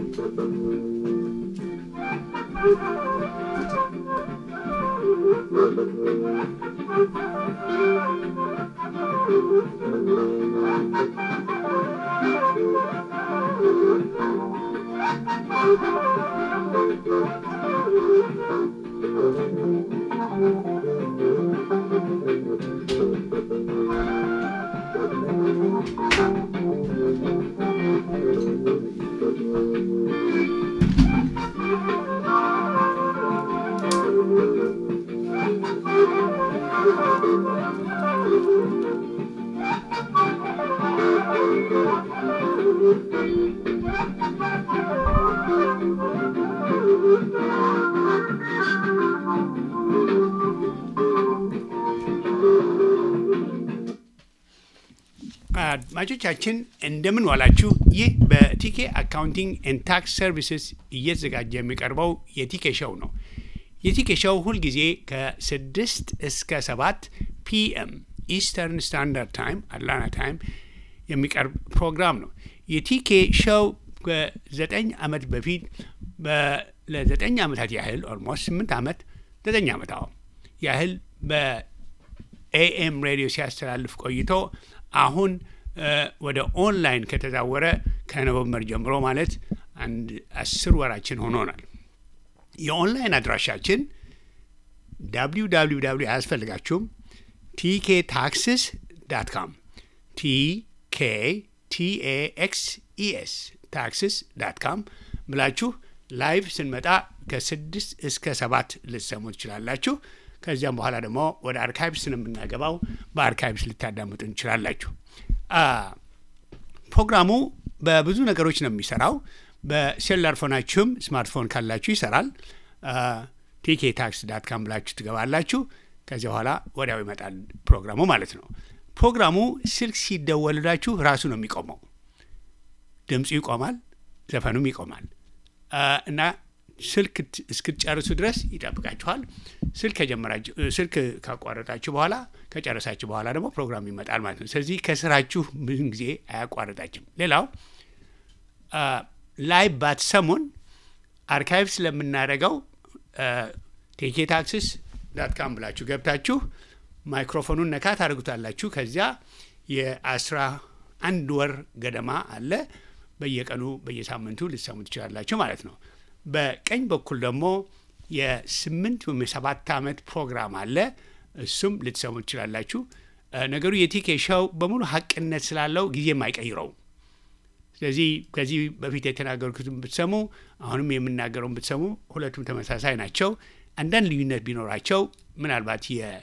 አድማጮቻችን እንደምን ዋላችሁ። ይህ በቲኬ አካውንቲንግ ኤንድ ታክስ ሰርቪስስ እየተዘጋጀ የሚቀርበው የቲኬ ሾው ነው። የቲኬ ሾው ሁልጊዜ ከስድስት እስከ ሰባት ፒኤም ኢስተርን ስታንዳርድ ታይም አትላንታ ታይም የሚቀርብ ፕሮግራም ነው። የቲኬ ሾው ከዘጠኝ ዓመት በፊት ለዘጠኝ ዓመታት ያህል ኦልሞስት ስምንት ዓመት ዘጠኝ ዓመት አዎ ያህል በኤኤም ሬዲዮ ሲያስተላልፍ ቆይቶ አሁን ወደ ኦንላይን ከተዛወረ ከኖቨምበር ጀምሮ ማለት አንድ አስር ወራችን ሆኖናል። የኦንላይን አድራሻችን ዳብሊው ዳብሊው ዳብሊው አያስፈልጋችሁም። ቲኬ ታክስስ ዳት ካም ቲኬ ቲኤኤክስ ኢኤስ ታክስስ ዳት ካም ብላችሁ ላይቭ ስንመጣ ከስድስት እስከ ሰባት ልትሰሙ ትችላላችሁ። ከዚያም በኋላ ደግሞ ወደ አርካይቭስ ነው የምናገባው። በአርካይቭስ ልታዳምጡ እንችላላችሁ። ፕሮግራሙ በብዙ ነገሮች ነው የሚሰራው። በሴሉላር ፎናችሁም ስማርትፎን ካላችሁ ይሰራል። ቲኬ ታክስ ዳት ካም ብላችሁ ትገባላችሁ። ከዚያ በኋላ ወዲያው ይመጣል ፕሮግራሙ ማለት ነው። ፕሮግራሙ ስልክ ሲደወልላችሁ ራሱ ነው የሚቆመው። ድምፁ ይቆማል፣ ዘፈኑም ይቆማል እና ስልክ እስክትጨርሱ ድረስ ይጠብቃችኋል። ስልክ ከጀመራችሁ ስልክ ካቋረጣችሁ በኋላ ከጨረሳችሁ በኋላ ደግሞ ፕሮግራም ይመጣል ማለት ነው። ስለዚህ ከስራችሁ ብዙን ጊዜ አያቋርጣችም። ሌላው ላይ ባትሰሙን አርካይቭ ስለምናደርገው ቴኬ ታክስስ ዳት ካም ብላችሁ ገብታችሁ ማይክሮፎኑን ነካ ታደርጉታላችሁ። ከዚያ የአስራ አንድ ወር ገደማ አለ። በየቀኑ በየሳምንቱ ልትሰሙ ትችላላችሁ ማለት ነው። በቀኝ በኩል ደግሞ የስምንት ወይም የሰባት ዓመት ፕሮግራም አለ። እሱም ልትሰሙ ትችላላችሁ። ነገሩ የቲኬ ሾው በሙሉ ሀቅነት ስላለው ጊዜም አይቀይረውም። ስለዚህ ከዚህ በፊት የተናገርኩትን ብትሰሙ አሁንም የምናገረውን ብትሰሙ ሁለቱም ተመሳሳይ ናቸው። አንዳንድ ልዩነት ቢኖራቸው ምናልባት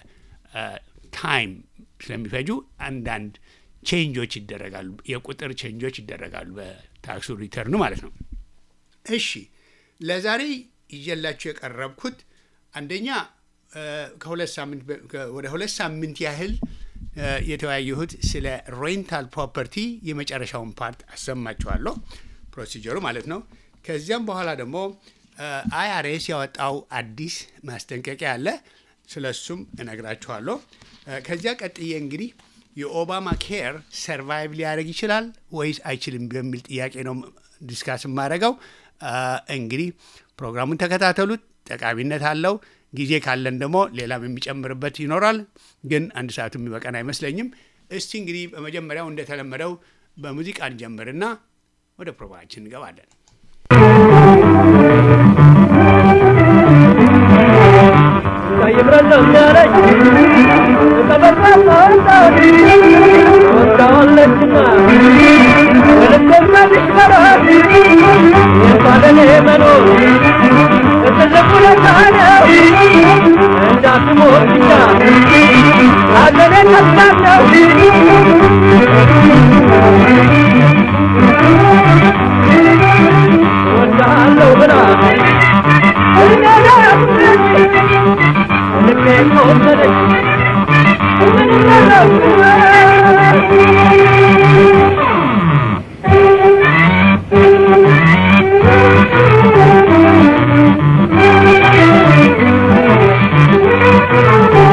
የታይም ስለሚፈጁ አንዳንድ ቼንጆች ይደረጋሉ፣ የቁጥር ቼንጆች ይደረጋሉ በታክሱ ሪተርኑ ማለት ነው። እሺ ለዛሬ ይዤላችሁ የቀረብኩት አንደኛ ከሁለት ሳምንት ወደ ሁለት ሳምንት ያህል የተወያየሁት ስለ ሬንታል ፕሮፐርቲ የመጨረሻውን ፓርት አሰማችኋለሁ፣ ፕሮሲጀሩ ማለት ነው። ከዚያም በኋላ ደግሞ አይአርኤስ ያወጣው አዲስ ማስጠንቀቂያ አለ፣ ስለ እሱም እነግራችኋለሁ። ከዚያ ቀጥዬ እንግዲህ የኦባማ ኬር ሰርቫይቭ ሊያደርግ ይችላል ወይስ አይችልም በሚል ጥያቄ ነው ዲስካስ የማደርገው። እንግዲህ ፕሮግራሙን ተከታተሉት፣ ጠቃሚነት አለው። ጊዜ ካለን ደግሞ ሌላም የሚጨምርበት ይኖራል፣ ግን አንድ ሰዓቱ የሚበቀን አይመስለኝም። እስቲ እንግዲህ በመጀመሪያው እንደተለመደው በሙዚቃ እንጀምርና ወደ ፕሮግራማችን እንገባለን።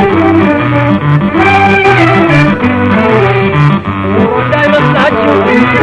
እንዳይመስላችሁ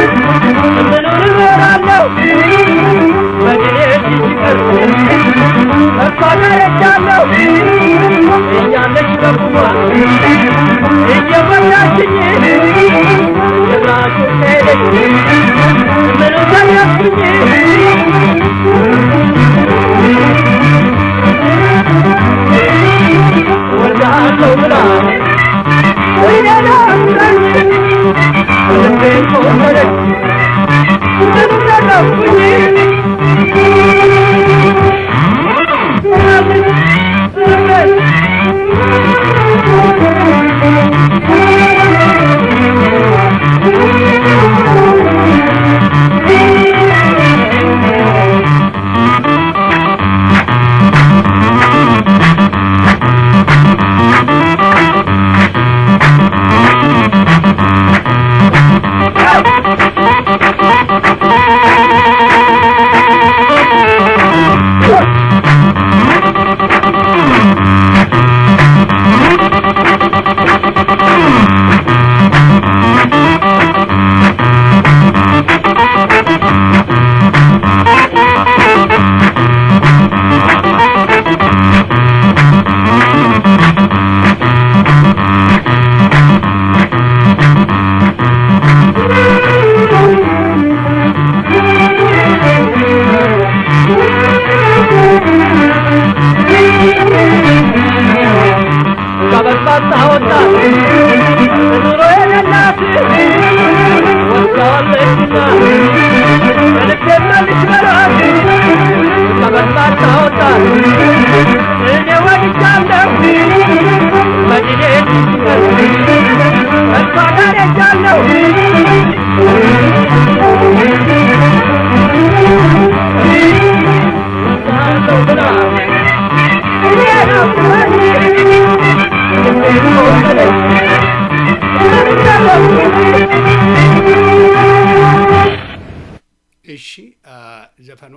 ዘፈኗ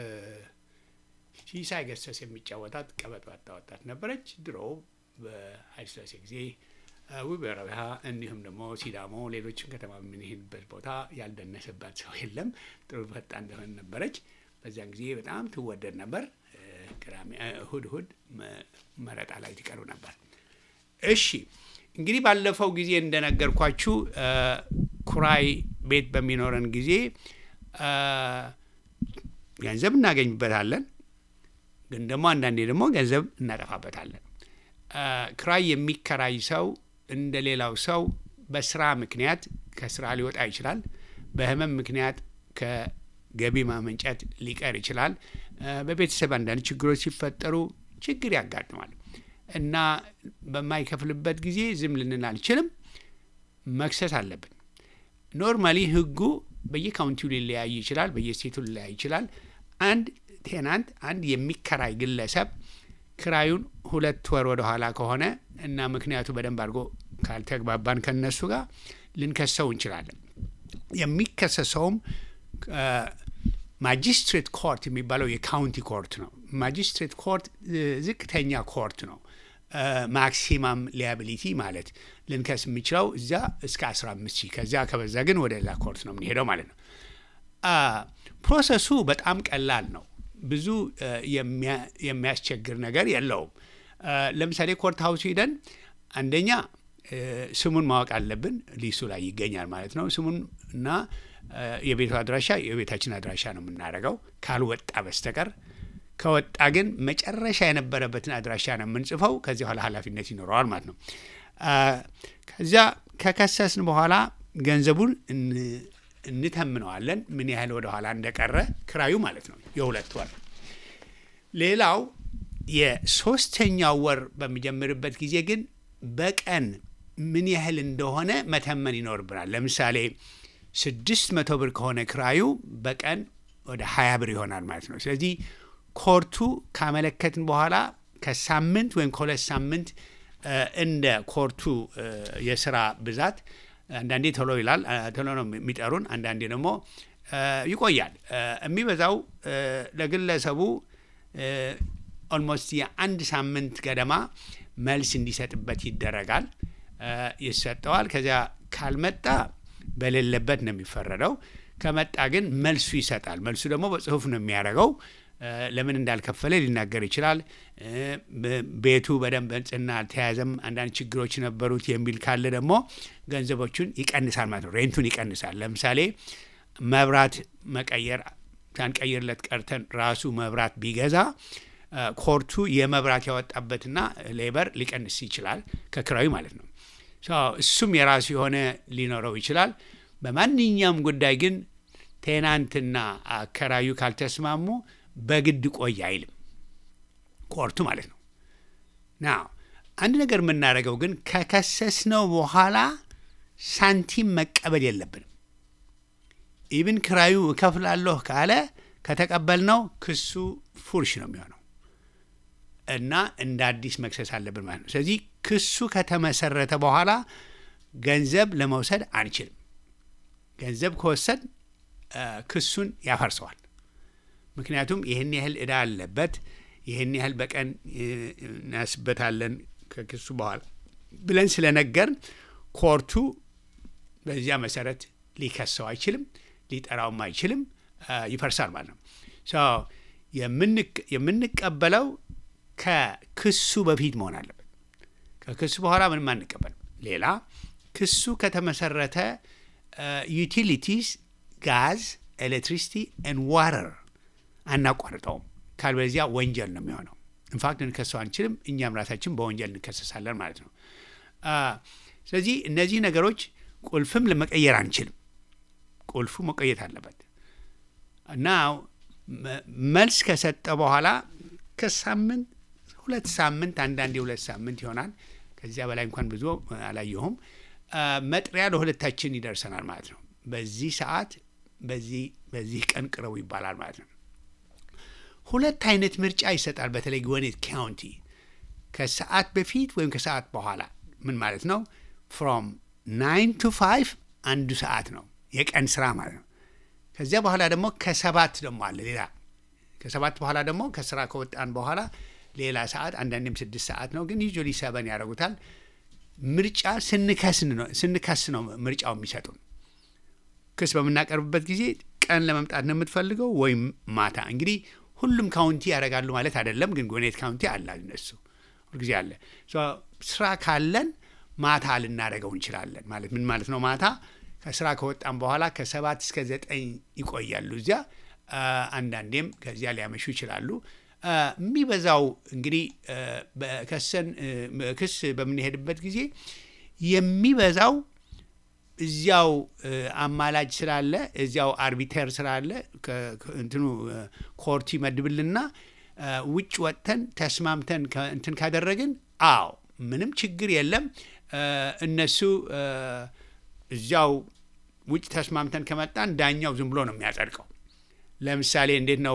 ሲሳይ ገሰስ የሚጫወታት ቀበጥ ባጣ ወጣት ነበረች። ድሮ በኃይለሥላሴ ጊዜ ውብ ረብሃ እንዲሁም ደግሞ ሲዳሞ፣ ሌሎችም ከተማ የምንሄድበት ቦታ ያልደነሰባት ሰው የለም። ጥሩ ፈጣን እንደሆነ ነበረች። በዚያን ጊዜ በጣም ትወደድ ነበር። ቅዳሜ እሁድ እሁድ መረጣ ላይ ትቀሩ ነበር። እሺ እንግዲህ ባለፈው ጊዜ እንደነገርኳችሁ ኩራይ ቤት በሚኖረን ጊዜ ገንዘብ እናገኝበታለን፣ ግን ደግሞ አንዳንዴ ደግሞ ገንዘብ እናጠፋበታለን። ክራይ የሚከራይ ሰው እንደ ሌላው ሰው በስራ ምክንያት ከስራ ሊወጣ ይችላል። በህመም ምክንያት ከገቢ ማመንጨት ሊቀር ይችላል። በቤተሰብ አንዳንድ ችግሮች ሲፈጠሩ ችግር ያጋጥማል እና በማይከፍልበት ጊዜ ዝም ልንል አልችልም፣ መክሰስ አለብን። ኖርማሊ ህጉ በየካውንቲው ሊለያይ ይችላል፣ በየስቴቱ ሊለያይ ይችላል። አንድ ቴናንት አንድ የሚከራይ ግለሰብ ክራዩን ሁለት ወር ወደ ኋላ ከሆነ እና ምክንያቱ በደንብ አድርጎ ካልተግባባን ከነሱ ጋር ልንከሰው እንችላለን። የሚከሰሰውም ማጂስትሬት ኮርት የሚባለው የካውንቲ ኮርት ነው። ማጂስትሬት ኮርት ዝቅተኛ ኮርት ነው። ማክሲማም ሊያቢሊቲ ማለት ልንከስ የሚችለው እዚያ እስከ 15 ሺህ ከዚያ ከበዛ ግን ወደ ሌላ ኮርት ነው የምንሄደው ማለት ነው። ፕሮሰሱ በጣም ቀላል ነው። ብዙ የሚያስቸግር ነገር የለውም። ለምሳሌ ኮርት ሀውስ ሂደን አንደኛ ስሙን ማወቅ አለብን። ሊሱ ላይ ይገኛል ማለት ነው። ስሙን እና የቤቱ አድራሻ የቤታችን አድራሻ ነው የምናደርገው ካልወጣ በስተቀር ከወጣ ግን መጨረሻ የነበረበትን አድራሻ ነው የምንጽፈው። ከዚህ በኋላ ኃላፊነት ይኖረዋል ማለት ነው። ከዚያ ከከሰስን በኋላ ገንዘቡን እንተምነዋለን፣ ምን ያህል ወደ ኋላ እንደቀረ ክራዩ ማለት ነው፣ የሁለት ወር። ሌላው የሶስተኛው ወር በሚጀምርበት ጊዜ ግን በቀን ምን ያህል እንደሆነ መተመን ይኖርብናል። ለምሳሌ ስድስት መቶ ብር ከሆነ ክራዩ በቀን ወደ ሀያ ብር ይሆናል ማለት ነው። ስለዚህ ኮርቱ ካመለከትን በኋላ ከሳምንት ወይም ከሁለት ሳምንት እንደ ኮርቱ የስራ ብዛት አንዳንዴ ቶሎ ይላል፣ ቶሎ ነው የሚጠሩን። አንዳንዴ ደግሞ ይቆያል። የሚበዛው ለግለሰቡ ኦልሞስት የአንድ ሳምንት ገደማ መልስ እንዲሰጥበት ይደረጋል፣ ይሰጠዋል። ከዚያ ካልመጣ በሌለበት ነው የሚፈረደው። ከመጣ ግን መልሱ ይሰጣል። መልሱ ደግሞ በጽሁፍ ነው የሚያደርገው። ለምን እንዳልከፈለ ሊናገር ይችላል። ቤቱ በደንብ ንጽህና አልተያዘም፣ አንዳንድ ችግሮች ነበሩት የሚል ካለ ደግሞ ገንዘቦቹን ይቀንሳል ማለት ነው። ሬንቱን ይቀንሳል። ለምሳሌ መብራት መቀየር ሳንቀይርለት ቀርተን ራሱ መብራት ቢገዛ ኮርቱ የመብራት ያወጣበትና ሌበር ሊቀንስ ይችላል ከክራዩ ማለት ነው። እሱም የራሱ የሆነ ሊኖረው ይችላል። በማንኛውም ጉዳይ ግን ቴናንትና አከራዩ ካልተስማሙ በግድ ቆይ አይልም ኮርቱ ማለት ነው። ና አንድ ነገር የምናደርገው ግን ከከሰስነው በኋላ ሳንቲም መቀበል የለብንም። ኢብን ክራዩ እከፍላለሁ ካለ ከተቀበልነው ክሱ ፉርሽ ነው የሚሆነው እና እንደ አዲስ መክሰስ አለብን ማለት ነው። ስለዚህ ክሱ ከተመሰረተ በኋላ ገንዘብ ለመውሰድ አንችልም። ገንዘብ ከወሰድ ክሱን ያፈርሰዋል። ምክንያቱም ይህን ያህል ዕዳ አለበት፣ ይህን ያህል በቀን እናስበታለን ከክሱ በኋላ ብለን ስለነገርን ኮርቱ በዚያ መሰረት ሊከሰው አይችልም፣ ሊጠራውም አይችልም፣ ይፈርሳል ማለት ነው። የምንቀበለው ከክሱ በፊት መሆን አለበት። ከክሱ በኋላ ምንም አንቀበልም። ሌላ ክሱ ከተመሰረተ ዩቲሊቲስ፣ ጋዝ፣ ኤሌክትሪሲቲ ን ዋተር አናቋርጠውም። ካልበዚያ ወንጀል ነው የሚሆነው። ኢንፋክት ልንከሰው አንችልም። እኛም ራሳችን በወንጀል እንከሰሳለን ማለት ነው። ስለዚህ እነዚህ ነገሮች ቁልፍም ለመቀየር አንችልም። ቁልፉ መቆየት አለበት እና መልስ ከሰጠ በኋላ ከሳምንት ሁለት ሳምንት አንዳንዴ ሁለት ሳምንት ይሆናል። ከዚያ በላይ እንኳን ብዙ አላየሁም። መጥሪያ ለሁለታችን ይደርሰናል ማለት ነው። በዚህ ሰዓት በዚህ በዚህ ቀን ቅረቡ ይባላል ማለት ነው። ሁለት አይነት ምርጫ ይሰጣል። በተለይ ግወኔት ካውንቲ ከሰዓት በፊት ወይም ከሰዓት በኋላ ምን ማለት ነው? ፍሮም ናይን ቱ ፋይቭ አንዱ ሰዓት ነው የቀን ስራ ማለት ነው። ከዚያ በኋላ ደግሞ ከሰባት ደግሞ አለ ሌላ ከሰባት በኋላ ደግሞ ከስራ ከወጣን በኋላ ሌላ ሰዓት አንዳንዴም ስድስት ሰዓት ነው፣ ግን ዩዥዋሊ ሰበን ያደርጉታል። ምርጫ ስንከስን ነው ስንከስ ነው ምርጫው የሚሰጡን። ክስ በምናቀርብበት ጊዜ ቀን ለመምጣት ነው የምትፈልገው ወይም ማታ። እንግዲህ ሁሉም ካውንቲ ያደርጋሉ ማለት አይደለም፣ ግን ጎኔት ካውንቲ አለ እነሱ ሁልጊዜ አለ። ስራ ካለን ማታ ልናደርገው እንችላለን። ማለት ምን ማለት ነው? ማታ ከስራ ከወጣን በኋላ ከሰባት እስከ ዘጠኝ ይቆያሉ እዚያ። አንዳንዴም ከዚያ ሊያመሹ ይችላሉ። የሚበዛው እንግዲህ በከሰን ክስ በምንሄድበት ጊዜ የሚበዛው እዚያው አማላጅ ስላለ እዚያው አርቢተር ስላለ እንትኑ ኮርት ይመድብልና ውጭ ወጥተን ተስማምተን እንትን ካደረግን አዎ ምንም ችግር የለም። እነሱ እዚያው ውጭ ተስማምተን ከመጣን ዳኛው ዝም ብሎ ነው የሚያጸድቀው። ለምሳሌ እንዴት ነው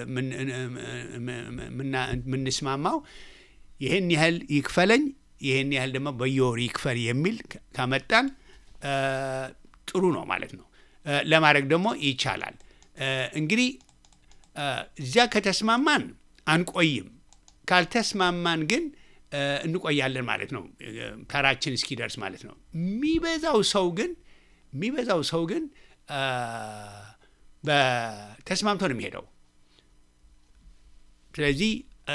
የምንስማማው? ይህን ያህል ይክፈለኝ፣ ይህን ያህል ደግሞ በየወሩ ይክፈል የሚል ካመጣን ጥሩ ነው ማለት ነው። ለማድረግ ደግሞ ይቻላል። እንግዲህ እዚያ ከተስማማን አንቆይም፣ ካልተስማማን ግን እንቆያለን ማለት ነው፣ ተራችን እስኪደርስ ማለት ነው። የሚበዛው ሰው ግን የሚበዛው ሰው ግን በተስማምቶ ነው የሚሄደው። ስለዚህ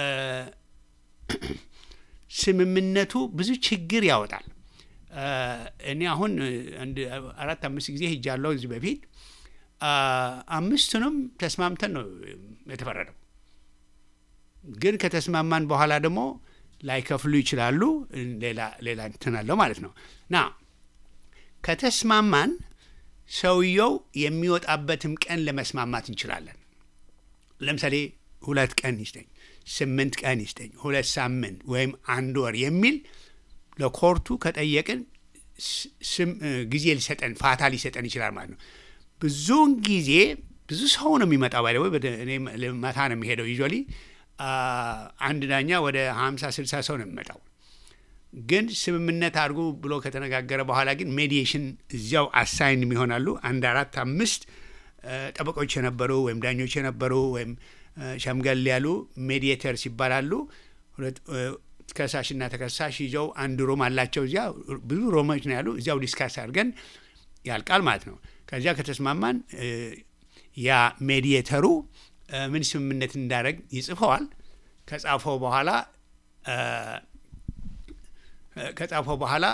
ስምምነቱ ብዙ ችግር ያወጣል። እኔ አሁን አንድ አራት አምስት ጊዜ ሄጃለሁ እዚህ በፊት አምስቱንም ተስማምተን ነው የተፈረደው። ግን ከተስማማን በኋላ ደግሞ ላይከፍሉ ይችላሉ። ሌላ ሌላ እንትን አለው ማለት ነው ና ከተስማማን ሰውየው የሚወጣበትም ቀን ለመስማማት እንችላለን። ለምሳሌ ሁለት ቀን ይስጠኝ፣ ስምንት ቀን ይስጠኝ፣ ሁለት ሳምንት ወይም አንድ ወር የሚል ለኮርቱ ከጠየቅን ጊዜ ሊሰጠን ፋታ ሊሰጠን ይችላል ማለት ነው። ብዙውን ጊዜ ብዙ ሰው ነው የሚመጣው። ባይ ወይ ማታ ነው የሚሄደው። ዩዥዋሊ አንድ ዳኛ ወደ ሀምሳ ስልሳ ሰው ነው የሚመጣው። ግን ስምምነት አድርጉ ብሎ ከተነጋገረ በኋላ ግን ሜዲዬሽን እዚያው አሳይን የሚሆናሉ። አንድ አራት አምስት ጠበቆች የነበሩ ወይም ዳኞች የነበሩ ወይም ሸምገል ያሉ ሜዲዬተርስ ይባላሉ። ከሳሽና ተከሳሽ ይዘው አንድ ሮም አላቸው። እዚያ ብዙ ሮሞች ነው ያሉ። እዚያው ዲስካስ አድርገን ያልቃል ማለት ነው። ከዚያ ከተስማማን ያ ሜዲዬተሩ ምን ስምምነት እንዳደረግ ይጽፈዋል። ከጻፈው በኋላ ከጻፈው በኋላ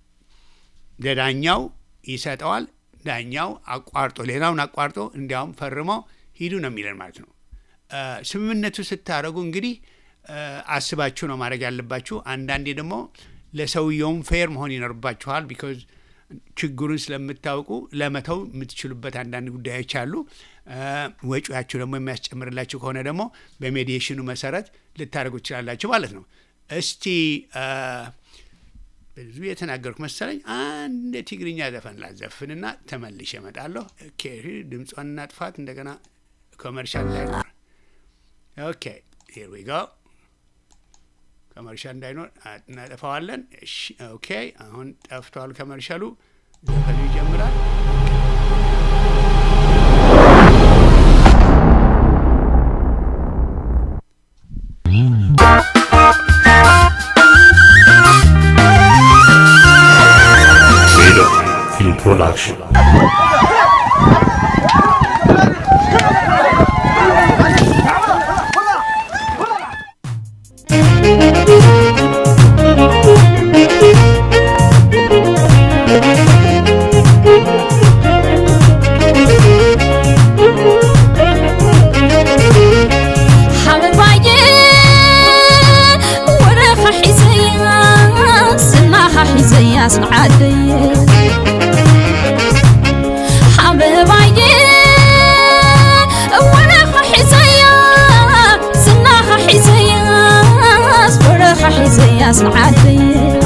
ለዳኛው ይሰጠዋል። ዳኛው አቋርጦ ሌላውን አቋርጦ እንዲያውም ፈርሞ ሂዱ ነው የሚለን ማለት ነው። ስምምነቱ ስታደርጉ እንግዲህ አስባችሁ ነው ማድረግ ያለባችሁ። አንዳንዴ ደግሞ ለሰውየውም ፌር መሆን ይኖርባችኋል። ቢኮዝ ችግሩን ስለምታውቁ ለመተው የምትችሉበት አንዳንድ ጉዳዮች አሉ። ወጪያችሁ ደግሞ የሚያስጨምርላችሁ ከሆነ ደግሞ በሜዲዬሽኑ መሰረት ልታደርጉ ትችላላችሁ ማለት ነው። እስቲ ብዙ የተናገርኩ መሰለኝ። አንድ ትግርኛ ዘፈን ላዘፍንና ተመልሼ እመጣለሁ። ኦኬ ድምጿን እናጥፋት እንደገና ኮመርሻል እንዳይኖር። ኦኬ ሂር ዊ ጎ ኮመርሻል እንዳይኖር እናጠፋዋለን። ኦኬ አሁን ጠፍቷል ኮመርሻሉ። ዘፈኑ ይጀምራል። Film Production. ሓበባየ ወረኻ ሒዘያ ስናኻ ሒዘያ ስንዓደየ ሓበባየ ወረኻ ሒዘያ ስናኻ ሒዘያ ወረኻ ሒዘያ ስንዓደየ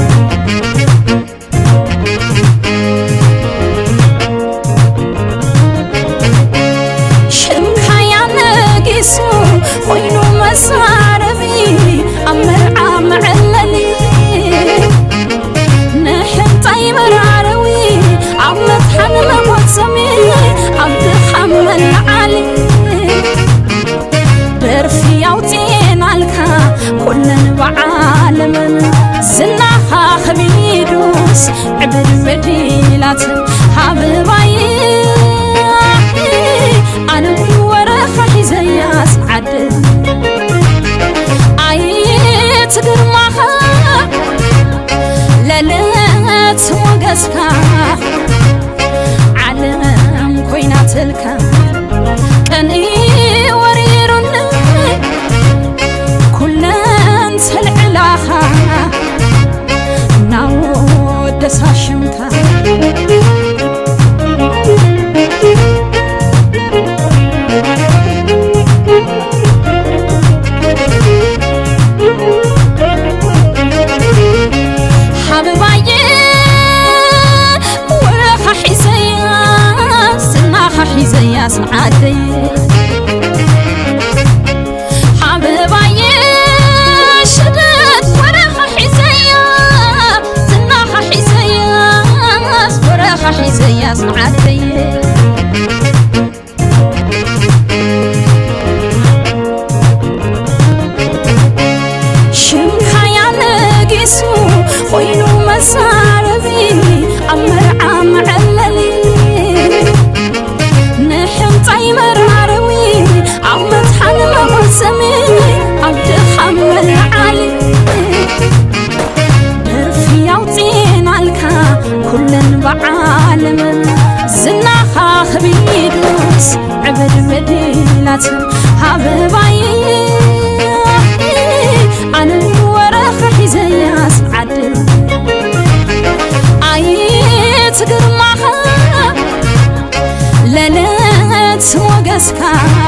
ሽምካ ያነጊሱ ኮይኑ መሳረቢ ኣብ መርዓ መዕለሊ ንሕንታይ መራረዊ ኣብ መጥሓን መቆፀሚ ኣብ ድኻም ኩለን ብዓለምን ዝናኻ ኸቢዱስ ዕብድ በዲላት ሃብባይ ኣነ ወረኻ ሒዘያስ ዓድል ኣየት ግርማኻ ለለት ሞገስካ ዓለም ኮይናትልካ ቀኒ ወሪሩኒ ኩለን ተልዕላኻ እናወደሳ ሽምካ ሓበባየ ወረኻ ሒዘያስ ዝናኻ ሒዘያስ ንዓደየ ሓበባየ ሽደት ወረኻ ሒዘያ ዝናኻ ሒዘያስ ወረኻ ሒዘያስ ንዓደየ ሽምካ ያነጊሱ ኮይኑ መሳረቢ ኣብ መርዓ መዐለሊ ንሕምጣይ መራረዊ ኣብ መትሓን መቆሰሚ ኣብ ድኻም መልዓሊ ደርፊ ያውፅናልካ ኩለን ብዓለምን ዝናኻ ኸቢዱስ ዕብድ በዲላት ሃበባይ ኣነ ወረኻ ሒዘያስ ዓድል ኣየት ግርማኻ ለለት ሞገስካ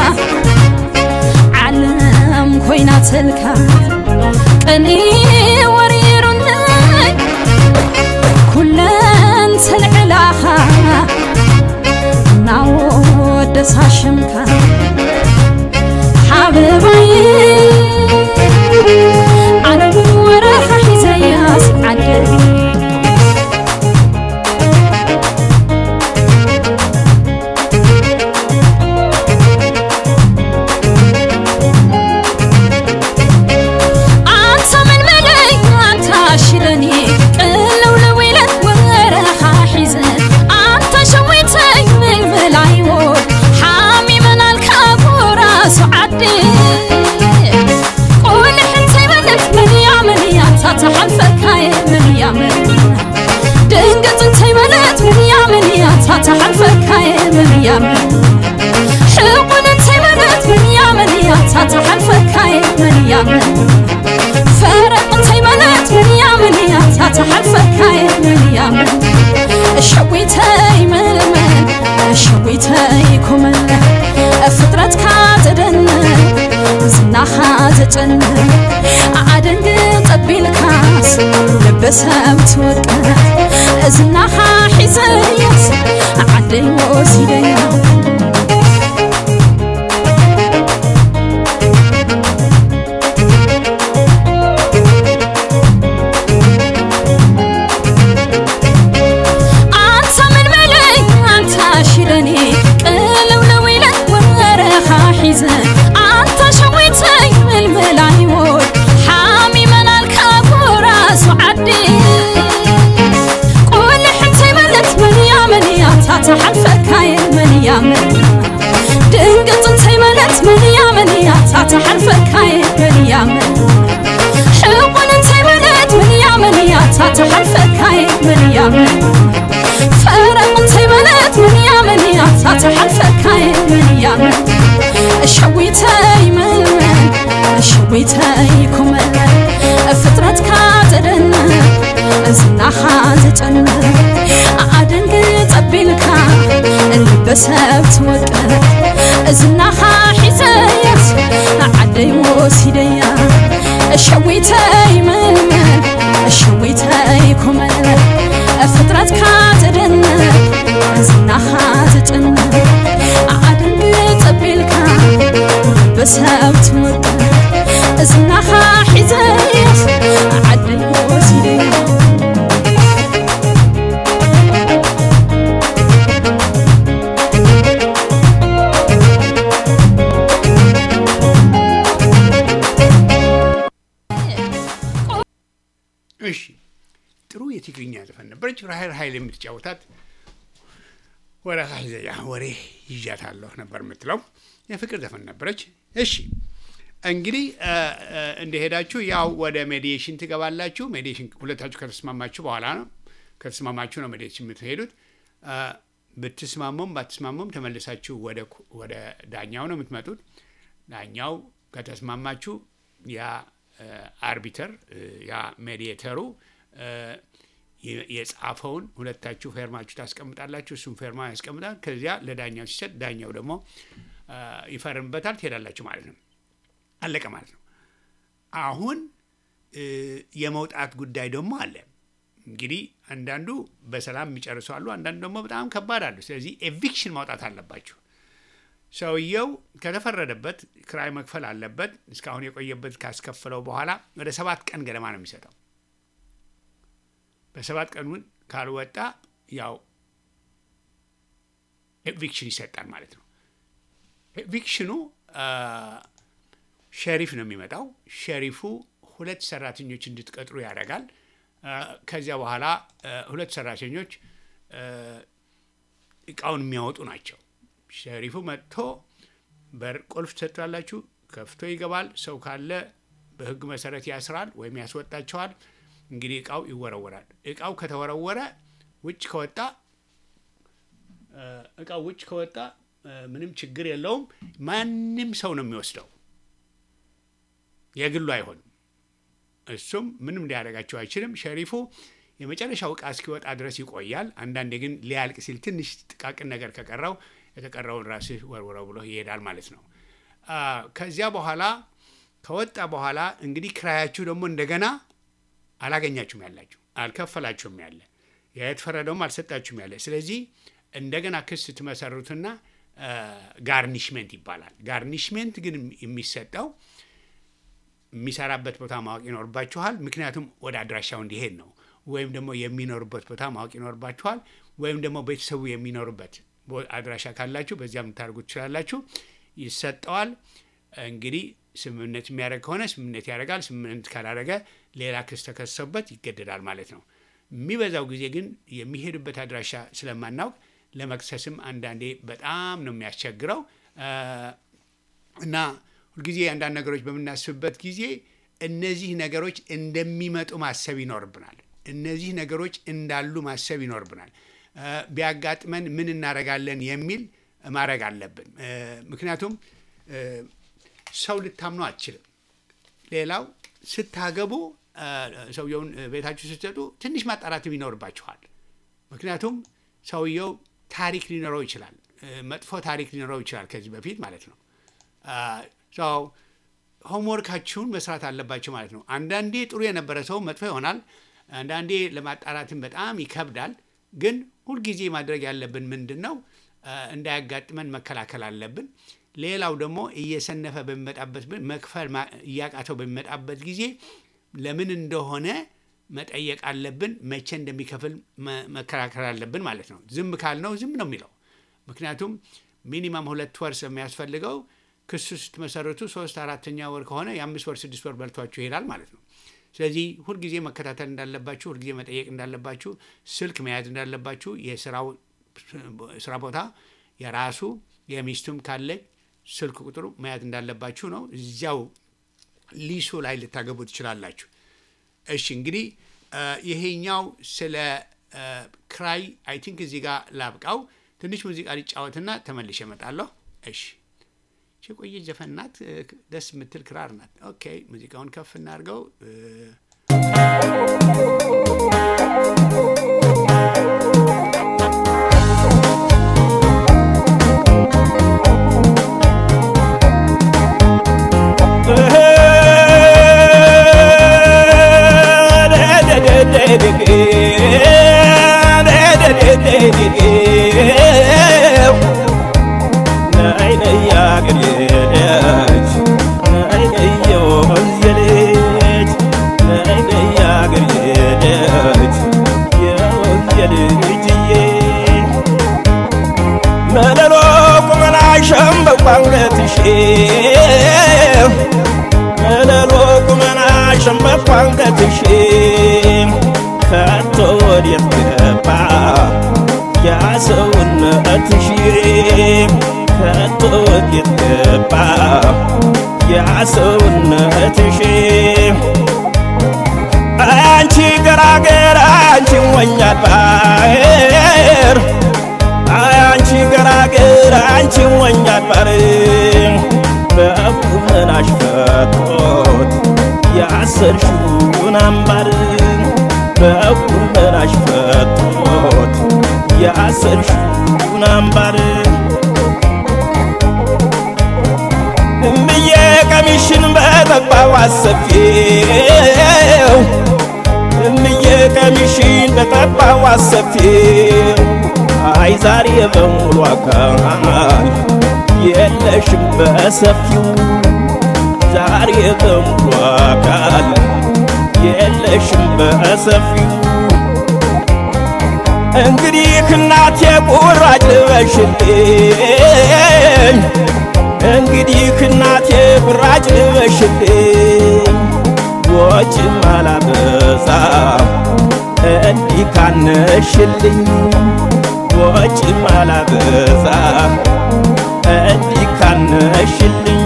ዓለም ኮይናትልካ ቀኒ ወሪሩኒ ኩለን ተልዕላኻ እናወደሳ ሽምካ ሓበባይ ኣነ ወረኻ ሒዘያስ ዓድል አንተ ምን በለይ አንተ አሽለኒ ቅልውልው ኢለን ወረኻ ሒዘን አንተ ሸዊተይ ምልምል ኣይወድ ሓሚመናልካ ጎራሱ ዓዲ ቁልሕ እንተይበለት መንያ መንያ ታተሓልፈካየ መንያ መንያ ድንገት እንተይበለት መንያ መንያ ታተሓልፈካየ መንያ መንያ ሕቁን እንተይበለት መንያ መንያ ታተሓልፈካየ መንያ መንያ ፈረቕ እንተይበለት መንያ መንያ ታተሓልፈካየ መንያ መንያ እሸዊተይ መልመል እሸዊተይ ኩመለ ፍጥረትካ ዘደንቅ ዝናኻ ዘጨንቅ ኣደንግ ጠቢልካስ ልበሰብ ትወቅዕ ዝናኻ ሒዘያስ ዓደይ ወሲደያ አንተ ምን በለይ አንተ ሽለኒ ቅልውልው ኢለን ወረኻ ሒዘን አንተ ሸዊተይ ምልምል ኣይወድ ሓሚመናልካ ጎራሱ ዓዲ ቁልሕ እንተይበለት መንያ መንያ ታተሓልፈካየ መንያ መንያ ድንገት እንተይበለት መንያ መንያ ታተሓልፈካየ መንያ መንያ ሕቁን እንተይበለት መንያ መንያ ታተሓልፈካየ መንያ መንያ ፈረቕ እንተይበለት መንያ መንያ ታተሓልፈካየ መንያ መንያ እሸዊተይ መልመል እሸዊተይ ኩመለ ፍጥረትካ ዘደንቅ ዝናኻ ዘጨንቅ ኣደንግ ጠቢልካ ልበሰብ ትወቅዕ ዝናኻ ሒዘያስ ዓደይ ወሲደያ እሸዊተይ መልመል እሸዊተይ ኩመለ ፍጥረትካ ዘደንቅ ዝናኻ ዘጨንቅ ኣደንግ ጠቢልካ በሰብ ትወቅዕ ዝናኻ ሒዘያስ ዓደይ ወሲደያ እሺ ጥሩ የትግርኛ ዘፈን ነበረች። ራሄል ኃይል የምትጫወታት ወረ ሀይዘያ ወሬ ይዣታለሁ ነበር የምትለው የፍቅር ዘፈን ነበረች። እሺ እንግዲህ እንደሄዳችሁ ያው ወደ ሜዲዬሽን ትገባላችሁ። ሜዲዬሽን ሁለታችሁ ከተስማማችሁ በኋላ ነው ከተስማማችሁ ነው ሜዲዬሽን የምትሄዱት። ብትስማሙም ባትስማሙም ተመልሳችሁ ወደ ዳኛው ነው የምትመጡት። ዳኛው ከተስማማችሁ ያ አርቢተር ያ ሜዲዬተሩ የጻፈውን ሁለታችሁ ፌርማችሁ ታስቀምጣላችሁ። እሱም ፌርማ ያስቀምጣል። ከዚያ ለዳኛው ሲሰጥ ዳኛው ደግሞ ይፈርምበታል። ትሄዳላችሁ ማለት ነው። አለቀ ማለት ነው። አሁን የመውጣት ጉዳይ ደግሞ አለ። እንግዲህ አንዳንዱ በሰላም የሚጨርሱ አሉ፣ አንዳንዱ ደግሞ በጣም ከባድ አሉ። ስለዚህ ኤቪክሽን ማውጣት አለባችሁ። ሰውየው ከተፈረደበት ክራይ መክፈል አለበት። እስካሁን የቆየበት ካስከፈለው በኋላ ወደ ሰባት ቀን ገደማ ነው የሚሰጠው። በሰባት ቀኑን ካልወጣ ያው ኤቪክሽን ይሰጣል ማለት ነው። ኤቪክሽኑ ሸሪፍ ነው የሚመጣው። ሸሪፉ ሁለት ሰራተኞች እንድትቀጥሩ ያደርጋል። ከዚያ በኋላ ሁለት ሰራተኞች እቃውን የሚያወጡ ናቸው። ሸሪፉ መጥቶ በር ቁልፍ ትሰጣላችሁ፣ ከፍቶ ይገባል። ሰው ካለ በሕግ መሰረት ያስራል ወይም ያስወጣቸዋል። እንግዲህ እቃው ይወረወራል። እቃው ከተወረወረ ውጭ ከወጣ እቃው ውጭ ከወጣ ምንም ችግር የለውም። ማንም ሰው ነው የሚወስደው፣ የግሉ አይሆንም። እሱም ምንም ሊያደርጋቸው አይችልም። ሸሪፉ የመጨረሻው እቃ እስኪወጣ ድረስ ይቆያል። አንዳንዴ ግን ሊያልቅ ሲል ትንሽ ጥቃቅን ነገር ከቀረው የተቀረውን ራስህ ወርውረው ብሎ ይሄዳል ማለት ነው። ከዚያ በኋላ ከወጣ በኋላ እንግዲህ ክራያችሁ ደግሞ እንደገና አላገኛችሁም ያላችሁ አልከፈላችሁም ያለ የተፈረደውም አልሰጣችሁም ያለ። ስለዚህ እንደገና ክስ ትመሰርቱና ጋርኒሽሜንት ይባላል። ጋርኒሽሜንት ግን የሚሰጠው የሚሰራበት ቦታ ማወቅ ይኖርባችኋል። ምክንያቱም ወደ አድራሻው እንዲሄድ ነው። ወይም ደግሞ የሚኖሩበት ቦታ ማወቅ ይኖርባችኋል። ወይም ደግሞ ቤተሰቡ የሚኖሩበት አድራሻ ካላችሁ በዚያም ልታደርጉ ትችላላችሁ። ይሰጠዋል። እንግዲህ ስምምነት የሚያደርግ ከሆነ ስምምነት ያደርጋል። ስምምነት ካላደረገ ሌላ ክስ ተከሰበት ይገደዳል ማለት ነው። የሚበዛው ጊዜ ግን የሚሄዱበት አድራሻ ስለማናውቅ ለመክሰስም አንዳንዴ በጣም ነው የሚያስቸግረው እና ሁልጊዜ አንዳንድ ነገሮች በምናስብበት ጊዜ እነዚህ ነገሮች እንደሚመጡ ማሰብ ይኖርብናል። እነዚህ ነገሮች እንዳሉ ማሰብ ይኖርብናል። ቢያጋጥመን ምን እናደርጋለን የሚል ማድረግ አለብን። ምክንያቱም ሰው ልታምኑ አትችልም። ሌላው ስታገቡ ሰውየውን ቤታችሁ ስትሰጡ ትንሽ ማጣራትም ይኖርባችኋል። ምክንያቱም ሰውየው ታሪክ ሊኖረው ይችላል፣ መጥፎ ታሪክ ሊኖረው ይችላል ከዚህ በፊት ማለት ነው። ሰው ሆምወርካችሁን መስራት አለባቸው ማለት ነው። አንዳንዴ ጥሩ የነበረ ሰው መጥፎ ይሆናል። አንዳንዴ ለማጣራትም በጣም ይከብዳል። ግን ሁልጊዜ ማድረግ ያለብን ምንድን ነው? እንዳያጋጥመን መከላከል አለብን። ሌላው ደግሞ እየሰነፈ በሚመጣበት መክፈል እያቃተው በሚመጣበት ጊዜ ለምን እንደሆነ መጠየቅ አለብን። መቼ እንደሚከፍል መከራከር አለብን ማለት ነው። ዝም ካልነው ዝም ነው የሚለው። ምክንያቱም ሚኒማም ሁለት ወር ስለሚያስፈልገው ክሱ ስትመሰረቱ ሶስት አራተኛ ወር ከሆነ የአምስት ወር ስድስት ወር በልቷችሁ ይሄዳል ማለት ነው። ስለዚህ ሁልጊዜ መከታተል እንዳለባችሁ፣ ሁልጊዜ መጠየቅ እንዳለባችሁ፣ ስልክ መያዝ እንዳለባችሁ፣ የስራው ስራ ቦታ የራሱ የሚስቱም ካለ ስልክ ቁጥሩ መያዝ እንዳለባችሁ ነው። እዚያው ሊሱ ላይ ልታገቡ ትችላላችሁ። እሺ እንግዲህ ይሄኛው ስለ ክራይ አይ ቲንክ እዚህ ጋር ላብቃው። ትንሽ ሙዚቃ ሊጫወትና ተመልሼ እመጣለሁ። እሺ የቆየ ዘፈን ናት፣ ደስ የምትል ክራር ናት። ኦኬ ሙዚቃውን ከፍ እናድርገው። መለሎ ቁመና ሸንበቋ አንገትሽ ወዴት ገባ ያ ሰውነትሽ ከቶ ወዴት ገባ ያ ሰውነትሽ አንቺ ገራገር አንቺ ሞኛል ባር አንቺ ገራገር አንቺ ሞኛል ባር በቁመናሽ ፈቶት ያሰርሽውን አምባር በቁመናሽ ፈቶት ያሰርሽውን አምባር እምዬ ቀሚሽን በጠባው አሰፊው እምዬ ቀሚሽን በጠባው አሰፊው አይ ዛሬ በሙሉ አካል የለሽም በሰፊው ዛሬ በሙሉ አካል የለሽም በሰፊው እንግዲህ እናቴ ቁራጭ ልበሽልኝ እንግዲህ እናቴ ቁራጭ ልበሽልኝ ወጭ ማላበዛ እንዲህ ካነሽልኝ ወጭ ማላበዛ እንዲህ ካነሽልኝ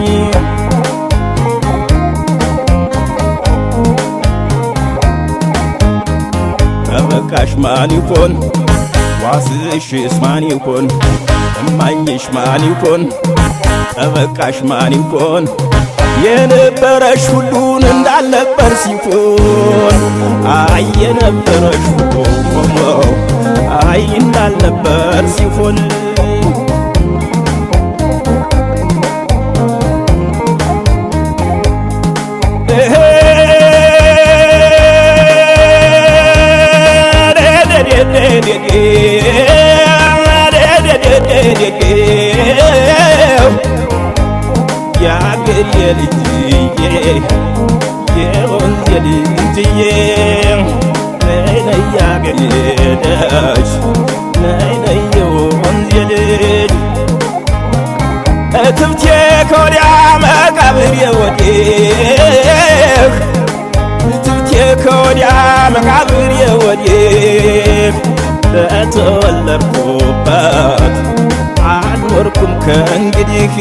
ጠበቃሽ ማን ይሆን ዋስሽስ ማን ይሆን እማኝሽ ማን ይሆን ጠበቃሽ ማን ይሆን የነበረሽ ሁሉን እንዳልነበር ሲሆን አይ የነበረሽ ሁሉ አይ እንዳልነበር ሲሆን የአገሬ ልጅዬ የወንዜ ልጅዬ ነይ ነይ የአገሬ ልጅ ነይ ነይ የወንዜ ልጅ እትብቴ ከወዲያ መቃብሬ ወዲህ እትብቴ ከወዲያ መቃብሬ ወዲህ በተወለድኩበት አልኖርኩም ከእንግዲህ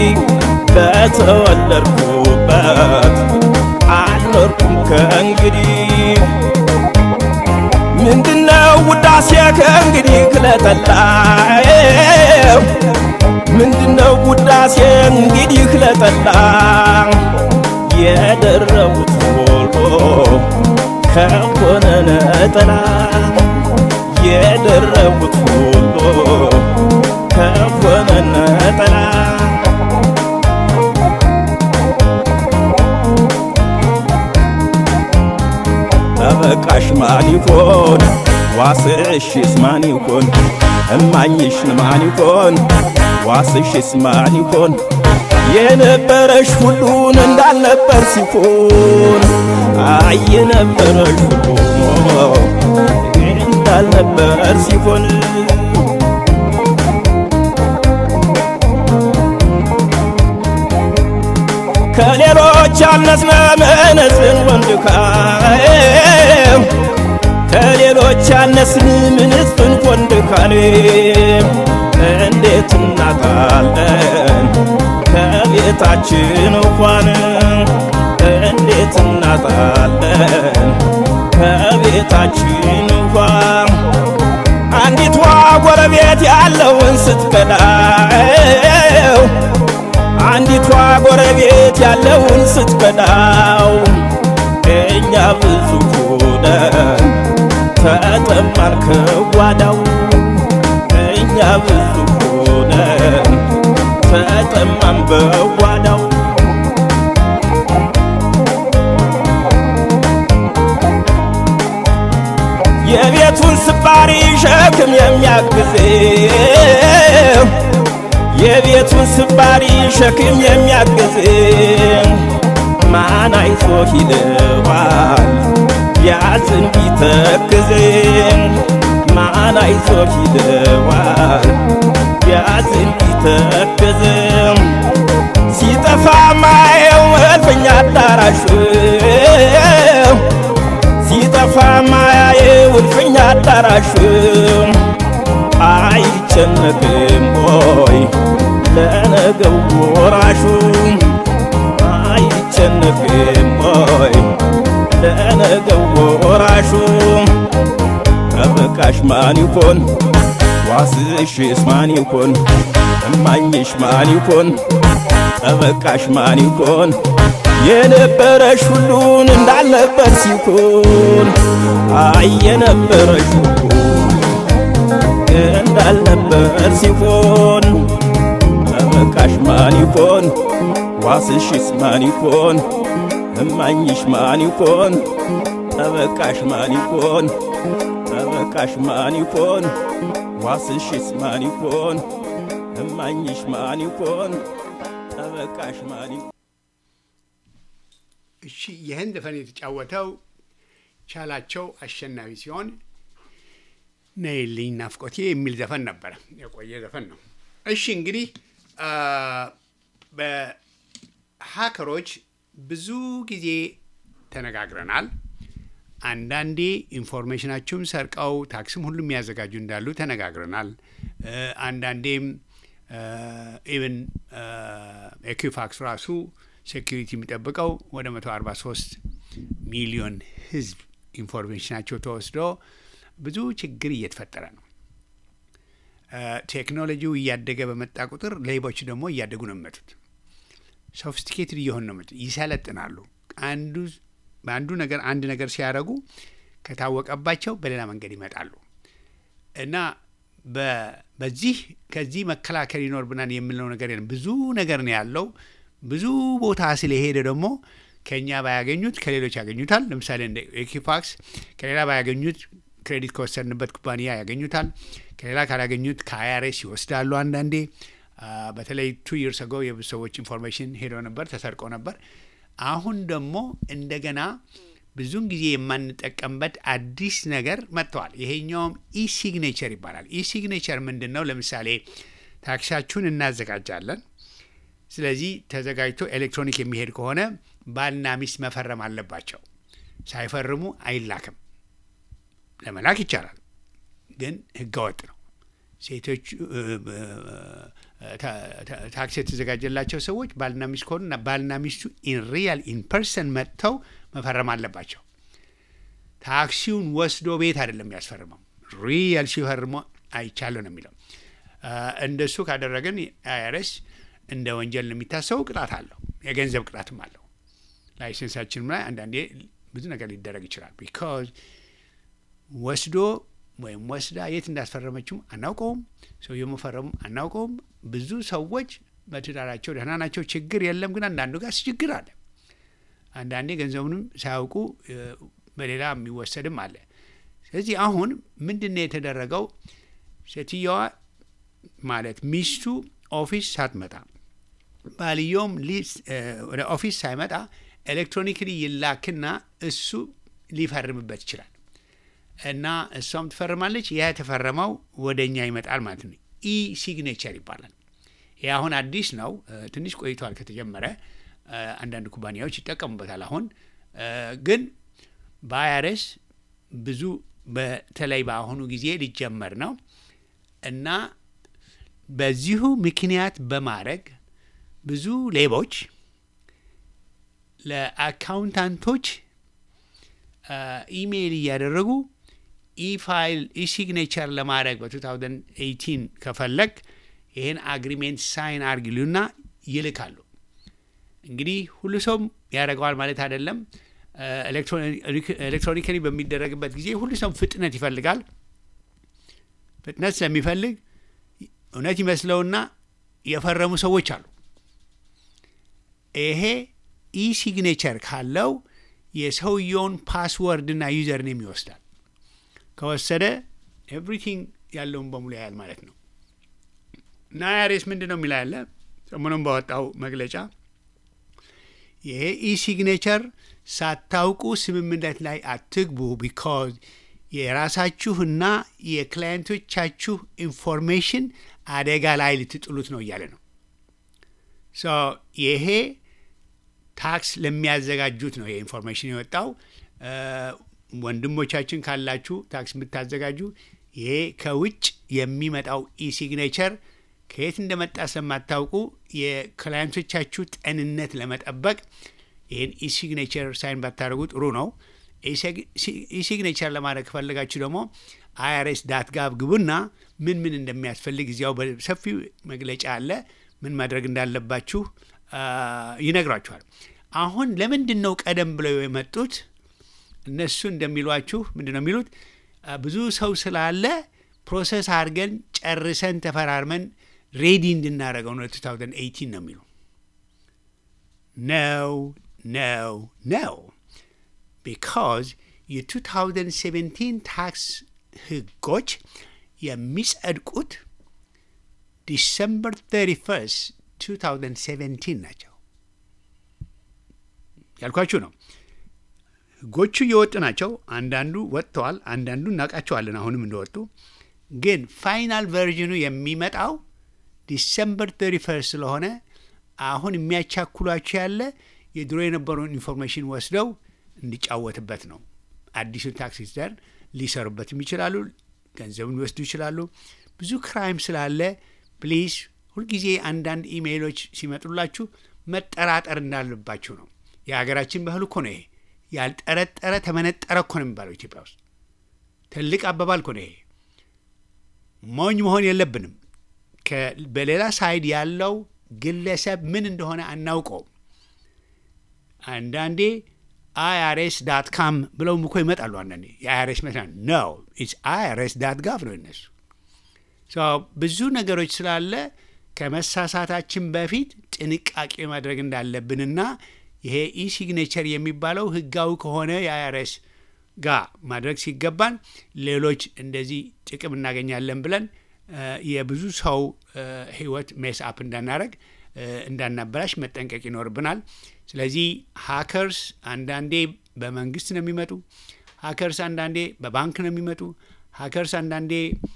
በተወለድኩበት አልኖርኩም ከእንግዲህ ምንድነው ውዳሴ ከእንግዲህ ክለጠላው ምንድነው ውዳሴ እንግዲህ ክለጠላ የደረቡት ወልቆ ከሆነ ነጠላ የደረቡት ሁሉ ከሆነ ነጠላ ጠበቃሽ ማን ይሆን ዋስሽስ ማን ይሆን እማኝሽን ማን ይሆን ዋስሽስ ማን ይሆን የነበረሽ ሁሉን እንዳልነበር ሲሆን አይ የነበረሽ ሁሉ እንዳልነበር ሲሆን ከሌሎች ያነስነ መነጽን ወንድካም ከሌሎች ያነስን ምንስትን ወንድካን እንዴት እናጣለን ከቤታችን እንኳን እንዴት እናጣለን ከቤታችን እንኳን አንዲቷ ጎረቤት ያለውን ስትከዳው አንዲቷ ጎረቤት ያለውን ስትከዳው እኛ ብዙ ሆነን ተጠማን ከጓዳው እኛ ብዙ ሆነን ተጠማን በጓዳው የቤቱን ስባሪ ሸክም የሚያግዘው የቤቱን ስባሪ ሸክም የሚያግዘው ማን አይዞ ይለዋል ቢያዝን ቢተክዝ ማን አይዞ ይለዋል ቢያዝን ቢተክዝ ሲጠፋ ማየው እልፍኛ አዳራሹ ሲጠፋ ማያየው እልፍኛ ላራሽም አይጨነቅም ሆይ ለነገው ወራሹ አይጨነቅም ሆይ ለነገው ወራሹ ጠበቃሽ ማን ይሆን ዋስሽስ ማን ይሆን እማኝሽ ማን ይሆን ጠበቃሽ ማን ይሆን የነበረሽ ሁሉን እንዳልነበር ሲሆን አይ የነበረሽ ሁሉን እንዳልነበር ሲሆን ጠበቃሽ ማን ይሆን ዋስሽስ ማን ይሆን እማኝሽ ማን ይሆን ጠበቃሽ ማን ይሆን ጠበቃሽ ማን ይሆን ዋስሽስ ማን ይሆን እማኝሽ ማን ይሆን ጠበቃሽ ማን ይሆን እሺ ይህን ዘፈን የተጫወተው ቻላቸው አሸናፊ ሲሆን ነይልኝ ናፍቆቴ የሚል ዘፈን ነበረ። የቆየ ዘፈን ነው። እሺ እንግዲህ በሀከሮች ብዙ ጊዜ ተነጋግረናል። አንዳንዴ ኢንፎርሜሽናችሁም ሰርቀው ታክስም ሁሉ የሚያዘጋጁ እንዳሉ ተነጋግረናል። አንዳንዴም ኢቨን ኤኪፋክስ ራሱ ሴኪሪቲ የሚጠብቀው ወደ 143 ሚሊዮን ሕዝብ ኢንፎርሜሽናቸው ተወስዶ ብዙ ችግር እየተፈጠረ ነው። ቴክኖሎጂው እያደገ በመጣ ቁጥር ሌቦች ደግሞ እያደጉ ነው የሚመጡት። ሶፊስቲኬትድ እየሆን ነው የሚመጡት። ይሰለጥናሉ። አንዱ በአንዱ ነገር አንድ ነገር ሲያደርጉ ከታወቀባቸው በሌላ መንገድ ይመጣሉ እና በዚህ ከዚህ መከላከል ይኖርብናል የምለው ነገር የለም። ብዙ ነገር ነው ያለው። ብዙ ቦታ ስለሄደ ደግሞ ከእኛ ባያገኙት ከሌሎች ያገኙታል። ለምሳሌ እንደ ኤኪፋክስ ከሌላ ባያገኙት ክሬዲት ከወሰድንበት ኩባንያ ያገኙታል። ከሌላ ካላገኙት ከአይአርኤስ ይወስዳሉ። አንዳንዴ በተለይ ቱ ይርስ አጎ የብዙ ሰዎች ኢንፎርሜሽን ሄዶ ነበር፣ ተሰርቆ ነበር። አሁን ደግሞ እንደገና ብዙን ጊዜ የማንጠቀምበት አዲስ ነገር መጥተዋል። ይሄኛውም ኢሲግኔቸር ይባላል። ኢሲግኔቸር ምንድን ነው? ለምሳሌ ታክሳችሁን እናዘጋጃለን። ስለዚህ ተዘጋጅቶ ኤሌክትሮኒክ የሚሄድ ከሆነ ባልና ሚስት መፈረም አለባቸው። ሳይፈርሙ አይላክም። ለመላክ ይቻላል፣ ግን ህገወጥ ነው። ሴቶቹ ታክሲ የተዘጋጀላቸው ሰዎች ባልና ሚስት ከሆኑ ባልና ሚስቱ ኢን ሪያል ኢን ፐርሰን መጥተው መፈረም አለባቸው። ታክሲውን ወስዶ ቤት አይደለም የሚያስፈርመው፣ ሪያል ሲፈርሞ አይቻለሁ ነው የሚለው። እንደሱ ካደረግን አይአርኤስ እንደ ወንጀል ነው የሚታሰበው። ቅጣት አለው፣ የገንዘብ ቅጣትም አለው። ላይሰንሳችንም ላይ አንዳንዴ ብዙ ነገር ሊደረግ ይችላል። ቢካዝ ወስዶ ወይም ወስዳ የት እንዳስፈረመችው አናውቀውም። ሰውየው መፈረሙ አናውቀውም። ብዙ ሰዎች በትዳራቸው ደህና ናቸው፣ ችግር የለም። ግን አንዳንዱ ጋር ችግር አለ። አንዳንዴ ገንዘቡንም ሳያውቁ በሌላ የሚወሰድም አለ። ስለዚህ አሁን ምንድን ነው የተደረገው? ሴትየዋ ማለት ሚስቱ ኦፊስ ሳትመጣ ባልየውም ወደ ኦፊስ ሳይመጣ ኤሌክትሮኒክሊ ይላክና እሱ ሊፈርምበት ይችላል እና እሷም ትፈርማለች። ያ የተፈረመው ወደ እኛ ይመጣል ማለት ነው። ኢ ሲግኔቸር ይባላል። ይህ አሁን አዲስ ነው፣ ትንሽ ቆይቷል ከተጀመረ። አንዳንድ ኩባንያዎች ይጠቀሙበታል። አሁን ግን በአይአርኤስ ብዙ በተለይ በአሁኑ ጊዜ ሊጀመር ነው እና በዚሁ ምክንያት በማድረግ ብዙ ሌቦች ለአካውንታንቶች ኢሜይል እያደረጉ ኢፋይል ኢሲግኔቸር ለማድረግ በ2018 ከፈለግ ይህን አግሪሜንት ሳይን አርግ ይሉና ይልካሉ። እንግዲህ ሁሉ ሰውም ያደርገዋል ማለት አይደለም። ኤሌክትሮኒካሊ በሚደረግበት ጊዜ ሁሉ ሰው ፍጥነት ይፈልጋል። ፍጥነት ስለሚፈልግ እውነት ይመስለውና የፈረሙ ሰዎች አሉ። ይሄ ኢሲግኔቸር ካለው የሰውየውን ፓስወርድና ዩዘር ኔም ይወስዳል። ከወሰደ ኤቭሪቲንግ ያለውን በሙሉ ያያል ማለት ነው። እና አይአርኤስ ምንድን ነው የሚላ ያለ ሰሞኑን ባወጣው መግለጫ ይሄ ኢሲግኔቸር ሳታውቁ ስምምነት ላይ አትግቡ፣ ቢካዝ የራሳችሁና የክላየንቶቻችሁ ኢንፎርሜሽን አደጋ ላይ ልትጥሉት ነው እያለ ነው። ይሄ ታክስ ለሚያዘጋጁት ነው ይሄ ኢንፎርሜሽን የወጣው። ወንድሞቻችን ካላችሁ ታክስ የምታዘጋጁ ይሄ ከውጭ የሚመጣው ኢሲግኔቸር ከየት እንደመጣ ስለማታውቁ የክላይንቶቻችሁ ጤንነት ለመጠበቅ ይህን ኢሲግኔቸር ሳይን ባታደርጉ ጥሩ ነው። ኢሲግኔቸር ለማድረግ ከፈለጋችሁ ደግሞ አይአርኤስ ዳት ጋብ ግቡና ምን ምን እንደሚያስፈልግ እዚያው በሰፊው መግለጫ አለ። ምን ማድረግ እንዳለባችሁ ይነግሯችኋል። አሁን ለምንድን ነው ቀደም ብለው የመጡት? እነሱ እንደሚሏችሁ ምንድን ነው የሚሉት? ብዙ ሰው ስላለ ፕሮሰስ አድርገን ጨርሰን ተፈራርመን ሬዲ እንድናደርገው ነው 2018 ነው የሚሉ ነው ነው ነው ቢካዝ የ2017 ታክስ ህጎች የሚጸድቁት ዲሰምበር 31 2017 ናቸው ያልኳችሁ ነው። ህጎቹ እየወጡ ናቸው። አንዳንዱ ወጥተዋል፣ አንዳንዱ እናውቃቸዋለን አሁንም እንደወጡ። ግን ፋይናል ቨርዥኑ የሚመጣው ዲሰምበር 31 ስለሆነ አሁን የሚያቻኩሏቸው ያለ የድሮ የነበረውን ኢንፎርሜሽን ወስደው እንዲጫወትበት ነው። አዲሱን ታክስ ሪተርን ሊሰሩበትም ይችላሉ፣ ገንዘቡን ሊወስዱ ይችላሉ። ብዙ ክራይም ስላለ ፕሊዝ ሁልጊዜ አንዳንድ ኢሜይሎች ሲመጡላችሁ መጠራጠር እንዳለባችሁ ነው። የሀገራችን ባህል እኮ ነው ይሄ። ያልጠረጠረ ተመነጠረ እኮ ነው የሚባለው ኢትዮጵያ ውስጥ። ትልቅ አባባል እኮ ነው ይሄ። ሞኝ መሆን የለብንም። በሌላ ሳይድ ያለው ግለሰብ ምን እንደሆነ አናውቀውም። አንዳንዴ አይአርኤስ ዳት ካም ብለውም እኮ ይመጣሉ። አንዳንዴ የአይአርኤስ መስሪያ ነው ኢትስ አይአርኤስ ዳት ጋቭ ነው እነሱ። ብዙ ነገሮች ስላለ ከመሳሳታችን በፊት ጥንቃቄ ማድረግ እንዳለብንና ይሄ ኢሲግኔቸር የሚባለው ህጋዊ ከሆነ የአይአርኤስ ጋር ማድረግ ሲገባን ሌሎች እንደዚህ ጥቅም እናገኛለን ብለን የብዙ ሰው ህይወት ሜስ አፕ እንዳናረግ እንዳናበላሽ መጠንቀቅ ይኖርብናል። ስለዚህ ሀከርስ አንዳንዴ በመንግስት ነው የሚመጡ፣ ሀከርስ አንዳንዴ በባንክ ነው የሚመጡ፣ ሀከርስ አንዳንዴ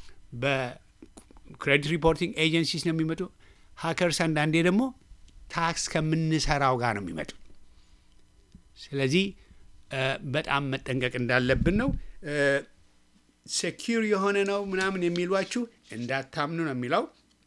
በክሬዲት ሪፖርቲንግ ኤጀንሲስ ነው የሚመጡ፣ ሀከርስ አንዳንዴ ደግሞ ታክስ ከምንሰራው ጋር ነው የሚመጡ። ስለዚህ በጣም መጠንቀቅ እንዳለብን ነው። ሴኪር የሆነ ነው ምናምን የሚሏችሁ እንዳታምኑ ነው የሚለው።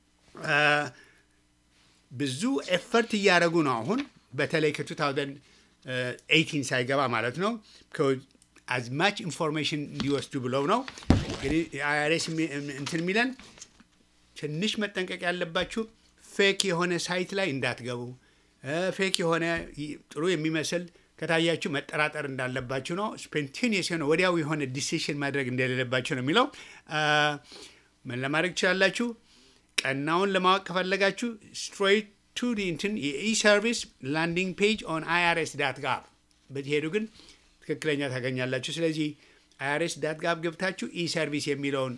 ብዙ ኤፈርት እያደረጉ ነው አሁን በተለይ ከ2018 ሳይገባ ማለት ነው አዝማች ኢንፎርሜሽን እንዲወስዱ ብለው ነው እንግዲህ አይአርኤስ እንትን የሚለን ትንሽ መጠንቀቅ ያለባችሁ ፌክ የሆነ ሳይት ላይ እንዳትገቡ፣ ፌክ የሆነ ጥሩ የሚመስል ከታያችሁ መጠራጠር እንዳለባችሁ ነው። ስፖንቴኒየስ የሆነ ወዲያው የሆነ ዲሲሽን ማድረግ እንደሌለባችሁ ነው የሚለው። ምን ለማድረግ ትችላላችሁ? ቀናውን ለማወቅ ከፈለጋችሁ ስትሬት ቱ እንትን የኢሰርቪስ ላንዲንግ ፔጅ ኦን አይአርኤስ ዳት ጋብ ብትሄዱ ግን ትክክለኛ ታገኛላችሁ። ስለዚህ አይአርኤስ ዳት ጋብ ገብታችሁ ኢሰርቪስ የሚለውን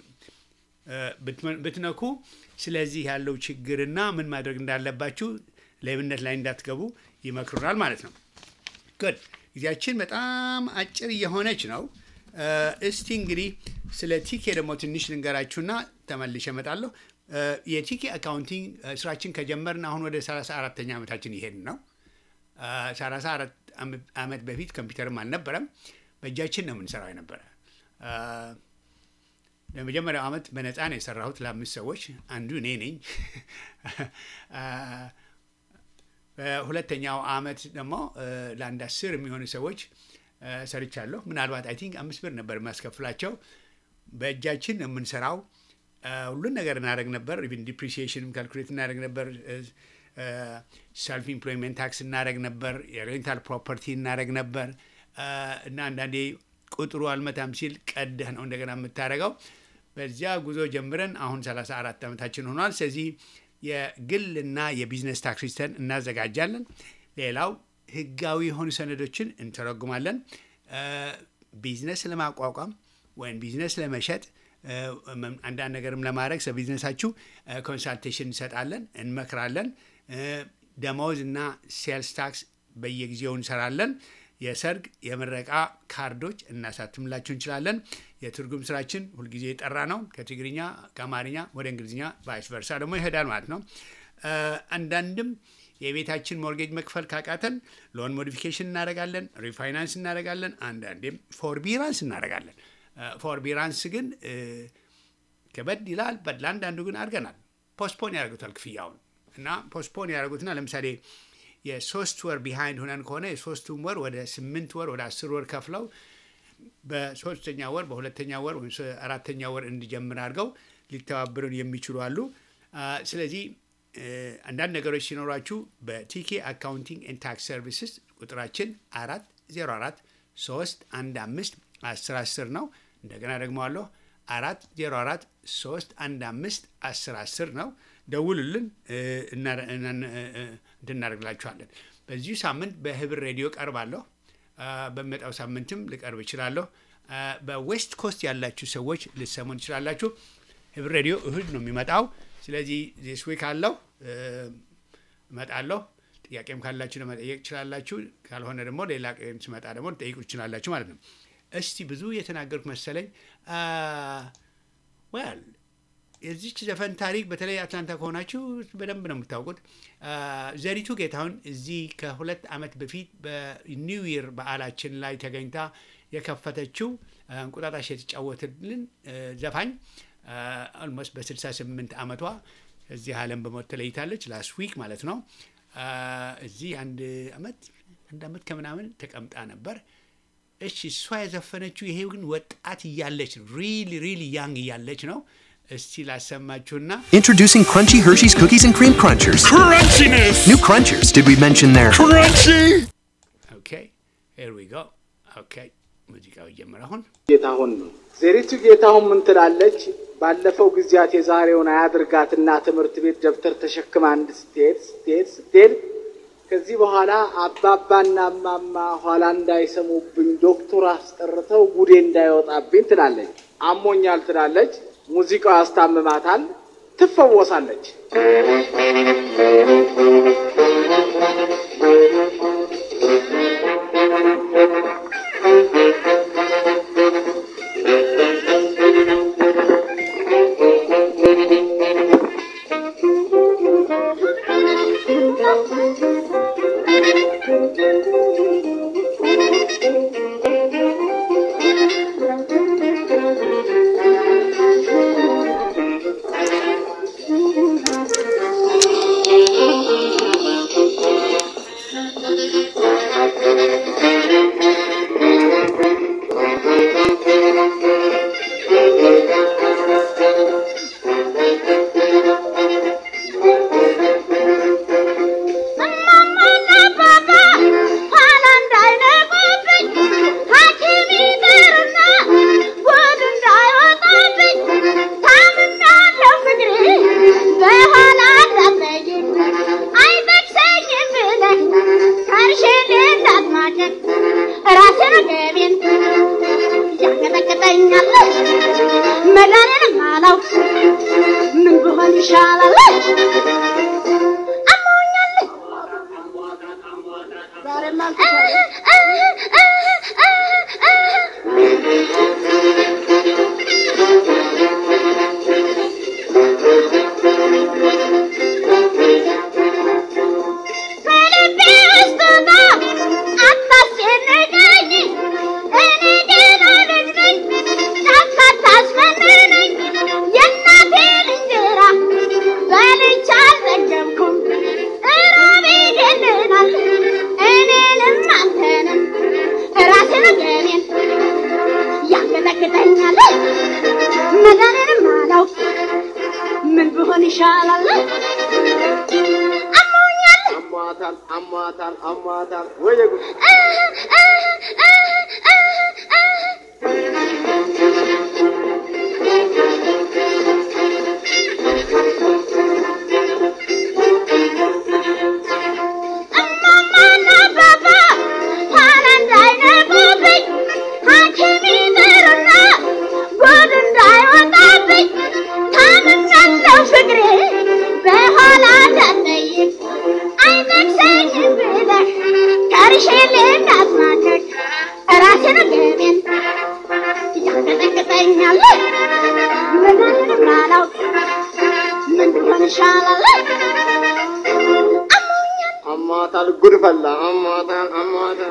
ብትነኩ ስለዚህ ያለው ችግርና ምን ማድረግ እንዳለባችሁ ሌብነት ላይ እንዳትገቡ ይመክሩናል ማለት ነው። ጉድ ጊዜያችን በጣም አጭር እየሆነች ነው። እስቲ እንግዲህ ስለ ቲኬ ደግሞ ትንሽ ልንገራችሁና ተመልሼ እመጣለሁ። የቲኬ አካውንቲንግ ስራችን ከጀመርን አሁን ወደ 34ተኛ ዓመታችን ይሄድን ነው። 34 ዓመት በፊት ኮምፒውተርም አልነበረም። በእጃችን ነው የምንሰራው የነበረ። ለመጀመሪያው ዓመት በነፃ ነው የሰራሁት ለአምስት ሰዎች፣ አንዱ እኔ ነኝ። በሁለተኛው ዓመት ደግሞ ለአንድ አስር የሚሆኑ ሰዎች ሰርቻለሁ። ምናልባት አይ ቲንክ አምስት ብር ነበር የሚያስከፍላቸው። በእጃችን ነው የምንሰራው። ሁሉን ነገር እናደረግ ነበር። ኢቭን ዲፕሪሲዬሽንም ካልኩሌት እናደረግ ነበር። ሰልፍ ኢምፕሎይመንት ታክስ እናደረግ ነበር። የሬንታል ፕሮፐርቲ እናደረግ ነበር እና አንዳንዴ ቁጥሩ አልመታም ሲል ቀደህ ነው እንደገና የምታደረገው። በዚያ ጉዞ ጀምረን አሁን 34 ዓመታችን ሆኗል። ስለዚህ የግልና የቢዝነስ ታክስ ሪተርን እናዘጋጃለን። ሌላው ህጋዊ የሆኑ ሰነዶችን እንተረጉማለን። ቢዝነስ ለማቋቋም ወይም ቢዝነስ ለመሸጥ አንዳንድ ነገርም ለማድረግ ስለ ቢዝነሳችሁ ኮንሳልቴሽን እንሰጣለን፣ እንመክራለን። ደመወዝ እና ሴልስ ታክስ በየጊዜው እንሰራለን። የሰርግ የምረቃ ካርዶች እናሳትምላችሁ እንችላለን። የትርጉም ስራችን ሁልጊዜ የጠራ ነው። ከትግርኛ ከአማርኛ ወደ እንግሊዝኛ ቫይስ ቨርሳ ደግሞ ይሄዳል ማለት ነው። አንዳንድም የቤታችን ሞርጌጅ መክፈል ካቃተን ሎን ሞዲፊኬሽን እናደርጋለን፣ ሪፋይናንስ እናደርጋለን፣ አንዳንዴም ፎርቢራንስ እናደርጋለን። ፎርቢራንስ ግን እ፣ ከበድ ይላል። በድ ለአንዳንዱ ግን አድርገናል። ፖስትፖን ያደርጉታል ክፍያውን እና ፖስትፖን ያደርጉትና ለምሳሌ የሶስት ወር ቢሃይንድ ሆነን ከሆነ የሶስቱም ወር ወደ ስምንት ወር ወደ አስር ወር ከፍለው በሶስተኛ ወር በሁለተኛ ወር ወይም ሶ- አራተኛ ወር እንዲጀምር አድርገው ሊተባበሩን የሚችሉ አሉ። አ፣ ስለዚህ እ፣ አንዳንድ ነገሮች ሲኖሯችሁ በቲኬ አካውንቲንግ ኤንድ ታክስ ሰርቪስስ ቁጥራችን አራት ዜሮ አራት ሶስት አንድ አምስት አስር አስር ነው። እንደገና ደግሞ አለሁ አራት ዜሮ አራት ሶስት አንድ አምስት አስር አስር ነው። ደውሉልን እ፣ እና- እና- እ፣ እንድናደርግላችኋለን። በዚሁ ሳምንት በህብር ሬዲዮ ቀርባለሁ። አ፣ በሚመጣው ሳምንትም ልቀርብ እችላለሁ። አ፣ በዌስት ኮስት ያላችሁ ሰዎች ልሰሙን ትችላላችሁ። ህብር ሬዲዮ እሁድ ነው የሚመጣው። ስለዚህ ዚስ ዊክ አለው እ፣ እመጣለሁ። ጥያቄም ካላችሁ ለመጠየቅ ትችላላችሁ። ካልሆነ ደግሞ ሌላ ቀን ስመጣ ደግሞ ልጠይቁ ትችላላችሁ ማለት ነው። እስቲ ብዙ የተናገርኩ መሰለኝ። ወል የዚች ዘፈን ታሪክ በተለይ አትላንታ ከሆናችሁ በደንብ ነው የምታውቁት። አ፣ ዘሪቱ ጌታሁን እዚህ ከሁለት ዓመት በፊት በኒው ይር በዓላችን ላይ ተገኝታ የከፈተችው አ፣ እንቁጣጣሽ የተጫወትልን አ፣ ዘፋኝ ኦልሞስት በ68 ዓመቷ እዚህ ዓለም በሞት ተለይታለች። ላስት ዊክ ማለት ነው። አ፣ እዚህ አንድ ዓመት አንድ ዓመት ከምናምን ተቀምጣ ነበር። እሺ እሷ የዘፈነችው ይሄ ግን ወጣት እያለች ነው። ሪሊ ሪሊ ያንግ እያለች ነው። እስቲ ላሰማችሁና Introducing Crunchy Hershey's Cookies and Cream Crunchers. Crunchiness! New Crunchers, did we mention there? Crunchy! ኦኬ ሄር ዊ ጎ ኦኬ ሙዚቃው ይጀምር አሁን ጌታሁን ነው። ዘሪቱ ጌታሁን ምን ትላለች? ባለፈው ጊዜያት የዛሬውን አያድርጋትና ትምህርት ቤት ደብተር ተሸክማ አንድ ስትሄድ ስትሄድ ስትሄድ ከዚህ በኋላ አባባና እማማ ኋላ እንዳይሰሙብኝ ዶክተር አስጠርተው ጉዴ እንዳይወጣብኝ ትላለች። አሞኛል ትላለች። ሙዚቃው ያስታምማታል። ትፈወሳለች። እማማና አባባ ኋላ እንዳይነቁብኝ ሐኪም ይቅርና ጉድ እንዳይወጣብኝ ታምናለሁ ፍቅሬ በኋላ እንዳትነጂኝ አይጠቅሰኝም ብለህ ከርሼን እንዳትማጭን ራሴን ገቤን ያንቀጠቅጠኛል መዳኔንም አላውቅ ምን ብሆን ይሻላል አሞኛል በልቤ ውስጥ ዕጣ አታስጨንቀኝ፣ እኔ ገና ልጅ ነኝ፣ ጫካ አታስመንነኝ። የእናቴን እንጀራ በልቼ አልጠገብኩም፣ እራብ ይገለናል እኔንም አንተንም ራሴን ገቤን ያንቀጠቅጠኛል መዳኔንም አላውቅ ምን ብሆን ይሻላል አሞኛል አሟታል፣ አሟታል፣ አሟታል። ወየ ጉድ! እማማና አባባ ኋላ እንዳይነቁብኝ ሐኪም ይቅርና ጉድ እንዳይወጣብኝ ታምናለሁ ፍቅሬ በኋላ እንዳትጠይቅ አይጠቅሰኝም ብለህ ከርሼን እንዳትማቀቅ ራሴን ገቤን ያንቀጠቅጠኛል መዳኔንም አላውቅ ምን ብሆን ይሻላል አሞኛል አሟታል፣ ጉድ ፈላ፣ አሟታል፣ አሟታል።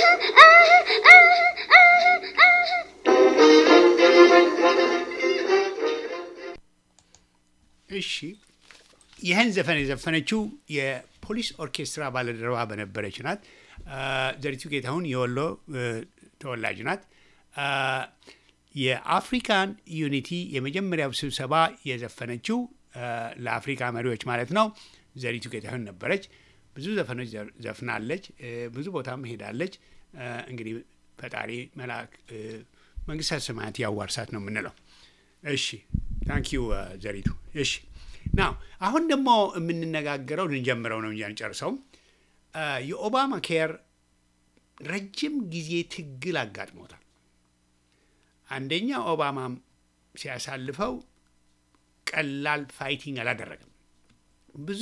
እሺ ይህን ዘፈን የዘፈነችው የፖሊስ ኦርኬስትራ ባለደረባ በነበረች ናት። አ፣ ዘሪቱ ጌታሁን የወሎ እ፣ ተወላጅ ናት። አ፣ የአፍሪካን ዩኒቲ የመጀመሪያው ስብሰባ የዘፈነችው አ፣ ለአፍሪካ መሪዎች ማለት ነው ዘሪቱ ጌታሁን ነበረች። ብዙ ዘፈኖች ዘ- ዘፍናለች። እ፣ ብዙ ቦታም ሄዳለች። አ፣ እንግዲህ ፈጣሪ መልአክ እ፣ መንግስተ ሰማያት ያዋርሳት ነው የምንለው። እሺ ታንኪዩ ዘሪቱ። እሺ ናው አሁን ደግሞ የምንነጋገረው ልንጀምረው ነው እንጂ አንጨርሰውም። አ፣ የኦባማ ኬር ረጅም ጊዜ ትግል አጋጥሞታል። አንደኛ ኦባማም ሲያሳልፈው ቀላል ፋይቲንግ አላደረገም። ብዙ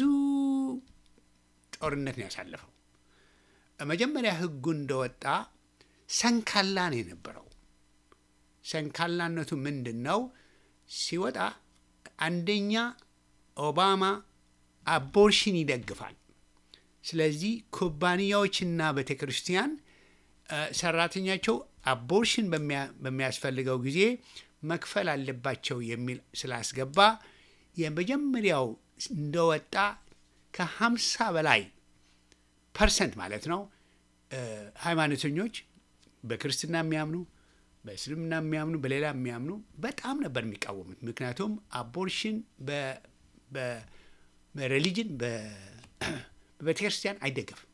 ጦርነት ነው ያሳለፈው። መጀመሪያ ህጉ እንደወጣ ሰንካላ ነው የነበረው። ሰንካላነቱ ምንድን ነው? ሲወጣ አንደኛ ኦባማ አቦርሽን ይደግፋል። ስለዚህ ኩባንያዎችና ቤተ ክርስቲያን እ፣ ሰራተኛቸው አቦርሽን በሚያ- በሚያስፈልገው ጊዜ መክፈል አለባቸው የሚል ስላስገባ የመጀመሪያው እንደወጣ ከሀምሳ በላይ ፐርሰንት ማለት ነው እ፣ ሃይማኖተኞች በክርስትና የሚያምኑ በእስልምና የሚያምኑ በሌላ የሚያምኑ በጣም ነበር የሚቃወሙት። ምክንያቱም አቦርሽን በ- በ- በሬሊጅን በቤተ ክርስቲያን አይደገፍም።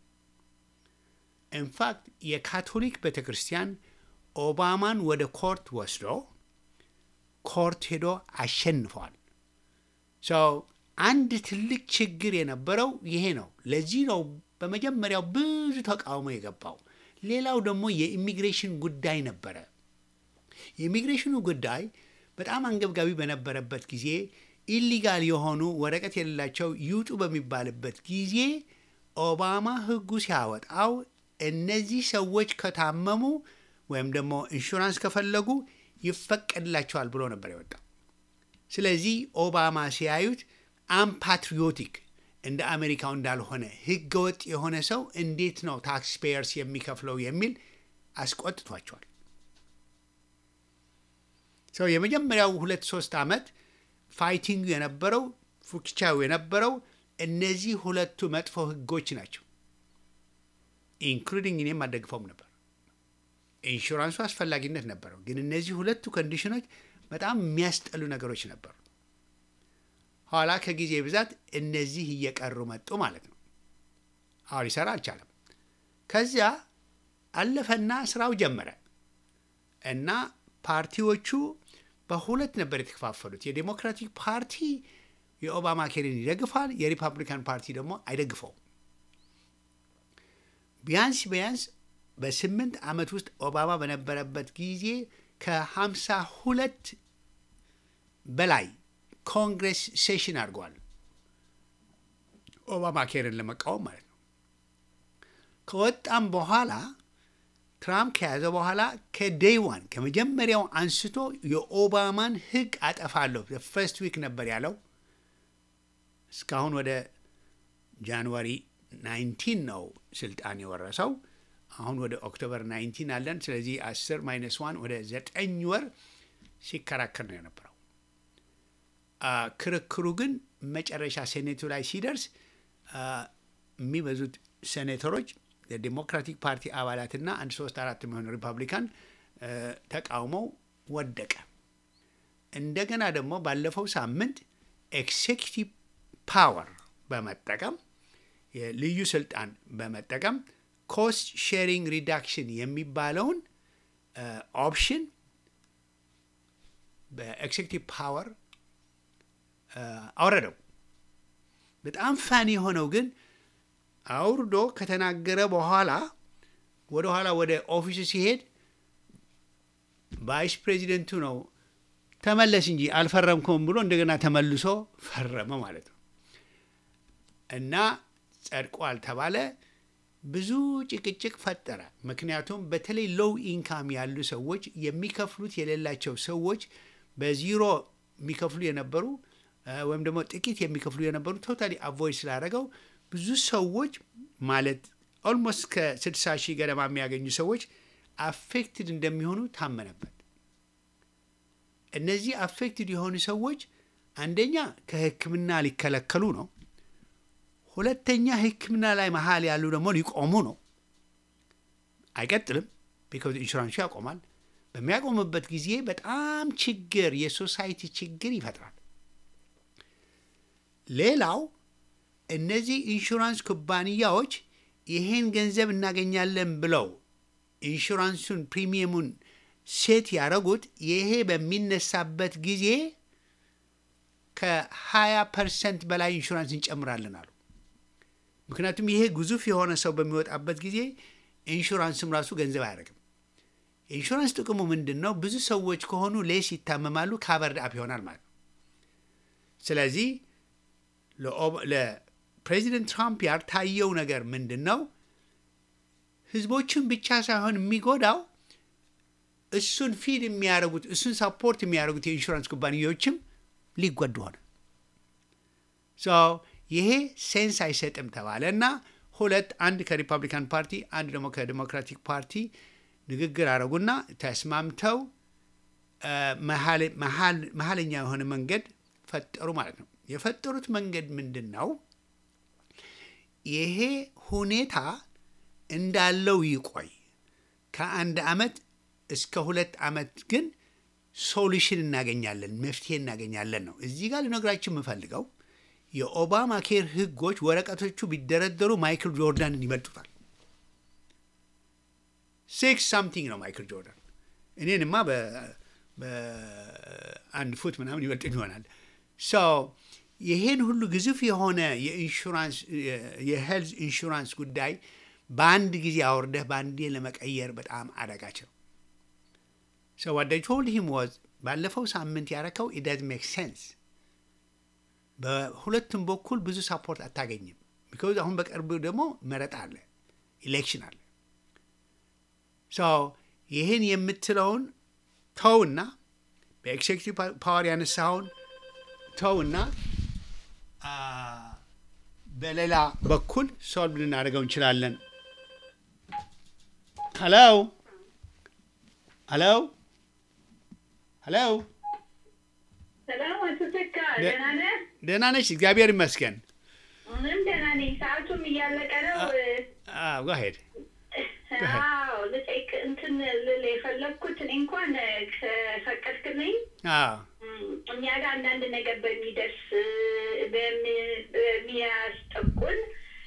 ኢንፋክት የካቶሊክ ቤተ ክርስቲያን ኦባማን ወደ ኮርት ወስዶ ኮርት ሄዶ አሸንፈዋል። ሰው አንድ ትልቅ ችግር የነበረው ይሄ ነው። ለዚህ ነው በመጀመሪያው ብዙ ተቃውሞ የገባው። ሌላው ደግሞ የኢሚግሬሽን ጉዳይ ነበረ። የኢሚግሬሽኑ ጉዳይ በጣም አንገብጋቢ በነበረበት ጊዜ ኢሊጋል የሆኑ ወረቀት የሌላቸው ይውጡ በሚባልበት ጊዜ ኦባማ ሕጉ ሲያወጣው እነዚህ ሰዎች ከታመሙ ወይም ደግሞ ኢንሹራንስ ከፈለጉ ይፈቀድላቸዋል ብሎ ነበር የወጣው። ስለዚህ ኦባማ ሲያዩት አምፓትሪዮቲክ እንደ አሜሪካው እንዳልሆነ ህገወጥ የሆነ ሰው እንዴት ነው ታክስ ፔየርስ የሚከፍለው የሚል አስቆጥቷቸዋል። ሰው የመጀመሪያው ሁለት ሶስት ዓመት ፋይቲንግ የነበረው ፉክቻው የነበረው እነዚህ ሁለቱ መጥፎ ህጎች ናቸው። ኢንክሉዲንግ እኔም አልደግፈውም ነበር። ኢንሹራንሱ አስፈላጊነት ነበረው፣ ግን እነዚህ ሁለቱ ኮንዲሽኖች በጣም የሚያስጠሉ ነገሮች ነበሩ። ኋላ ከጊዜ ብዛት እነዚህ እየቀሩ መጡ ማለት ነው። አሁን ሊሰራ አልቻለም። ከዚያ አለፈና ስራው ጀመረ እና ፓርቲዎቹ በሁለት ነበር የተከፋፈሉት። የዴሞክራቲክ ፓርቲ የኦባማ ኬርን ይደግፋል፣ የሪፐብሊካን ፓርቲ ደግሞ አይደግፈውም። ቢያንስ ቢያንስ በስምንት ዓመት ውስጥ ኦባማ በነበረበት ጊዜ ከሀምሳ ሁለት በላይ ኮንግሬስ ሴሽን አድርጓል። ኦባማ ኬርን ለመቃወም ማለት ነው። ከወጣም በኋላ ትራምፕ ከያዘ በኋላ ከዴይ ዋን ከመጀመሪያው አንስቶ የኦባማን ሕግ አጠፋለሁ ፈርስት ዊክ ነበር ያለው። እስካሁን ወደ ጃንዋሪ 19 ነው ስልጣን የወረሰው። አሁን ወደ ኦክቶበር 19 አለን። ስለዚህ 10 ማይነስ ዋን ወደ ዘጠኝ ወር ሲከራከር ነው የነበረው። አ፣ ክርክሩ ግን መጨረሻ ሴኔቱ ላይ ሲደርስ አ፣ የሚበዙት ሴኔተሮች የዲሞክራቲክ ፓርቲ አባላትና አንድ ሶስት አራት የሚሆኑ ሪፐብሊካን አ፣ ተቃውመው ወደቀ። እንደገና ደግሞ ባለፈው ሳምንት ኤክሴኪቲቭ ፓወር በመጠቀም የልዩ ስልጣን በመጠቀም ኮስት ሼሪንግ ሪዳክሽን የሚባለውን ኦፕሽን በኤክሴኪቲቭ ፓወር አውረደው። በጣም ፋኒ የሆነው ግን አውርዶ ከተናገረ በኋላ ወደ ኋላ ወደ ኦፊሱ ሲሄድ ቫይስ ፕሬዚደንቱ ነው ተመለስ እንጂ አልፈረምኩም ብሎ እንደገና ተመልሶ ፈረመ ማለት ነው። እና ጸድቋል ተባለ። ብዙ ጭቅጭቅ ፈጠረ። ምክንያቱም በተለይ ሎው ኢንካም ያሉ ሰዎች የሚከፍሉት የሌላቸው ሰዎች በዚሮ የሚከፍሉ የነበሩ እ፣ ወይም ደግሞ ጥቂት የሚከፍሉ የነበሩ ቶታሊ አቮይድ ስላደረገው ብዙ ሰዎች ማለት ኦልሞስት ከ60 ሺህ ገደማ የሚያገኙ ሰዎች አፌክትድ እንደሚሆኑ ታመነበት። እነዚህ አፌክትድ የሆኑ ሰዎች አንደኛ ከሕክምና ሊከለከሉ ነው። ሁለተኛ ሕክምና ላይ መሀል ያሉ ደግሞ ሊቆሙ ነው። አይቀጥልም፣ ቢካዝ ኢንሹራንሱ ያቆማል። በሚያቆምበት ጊዜ በጣም ችግር የሶሳይቲ ችግር ይፈጥራል። ሌላው እነዚህ ኢንሹራንስ ኩባንያዎች ይሄን ገንዘብ እናገኛለን ብለው ኢንሹራንሱን ፕሪሚየሙን ሴት ያደረጉት ይሄ በሚነሳበት ጊዜ ከ20 ፐርሰንት በላይ ኢንሹራንስ እንጨምራለን አሉ። ምክንያቱም ይሄ ግዙፍ የሆነ ሰው በሚወጣበት ጊዜ ኢንሹራንስም ራሱ ገንዘብ አያደርግም። የኢንሹራንስ ጥቅሙ ምንድን ነው? ብዙ ሰዎች ከሆኑ ሌስ ይታመማሉ፣ ካቨርድ አፕ ይሆናል ማለት ነው። ስለዚህ ለፕሬዚደንት ትራምፕ ያልታየው ነገር ምንድን ነው? ህዝቦችን ብቻ ሳይሆን የሚጎዳው እሱን ፊድ የሚያደርጉት እሱን ሳፖርት የሚያደርጉት የኢንሹራንስ ኩባንያዎችም ሊጎዱ ሆነ። ይሄ ሴንስ አይሰጥም ተባለ እና ሁለት አንድ ከሪፐብሊካን ፓርቲ አንድ ደግሞ ከዲሞክራቲክ ፓርቲ ንግግር አደረጉና ተስማምተው መሀለኛ የሆነ መንገድ ፈጠሩ ማለት ነው። የፈጠሩት መንገድ ምንድን ነው? ይሄ ሁኔታ እንዳለው ይቆይ፣ ከአንድ አመት እስከ ሁለት አመት ግን ሶሉሽን እናገኛለን፣ መፍትሄ እናገኛለን ነው። እዚህ ጋር ልነግራችሁ የምፈልገው የኦባማ ኬር ህጎች ወረቀቶቹ ቢደረደሩ ማይክል ጆርዳንን ይበልጡታል። ሲክስ ሳምቲንግ ነው ማይክል ጆርዳን። እኔንማ በአንድ ፉት ምናምን ይበልጡኝ ይሆናል። ይሄን ሁሉ ግዙፍ የሆነ የኢንሹራንስ የሄልዝ ኢንሹራንስ ጉዳይ በአንድ ጊዜ አውርደህ በአንዴ ለመቀየር በጣም አዳጋች ነው። ሶ ዋት አይ ቶልድ ሂም ዋዝ ባለፈው ሳምንት ያረከው ኢት ዳዝ ሜክ ሴንስ። በሁለቱም በኩል ብዙ ሳፖርት አታገኝም። ቢካዝ አሁን በቅርቡ ደግሞ መረጣ አለ፣ ኢሌክሽን አለ። ሶ ይህን የምትለውን ተውና በኤክሴኪቲቭ ፓወር ያነሳውን ተውና በሌላ በኩል ሶልቭ ልናደርገው እንችላለን። ሄሎ ሄሎ ሄሎ፣ ሰላም አቶ ተካ፣ ደህና ነህ? ደህና ነሽ? እግዚአብሔር ይመስገን። ምንም ደህና ነኝ። ሰዓቱም እያለቀ ነው። ጓሄድ አዎ ልጠይቅ እንትን ልል የፈለግኩት እኔ እንኳን ከፈቀድክልኝ እኛ ጋር አንዳንድ ነገር በሚደርስ በሚያስጠቁን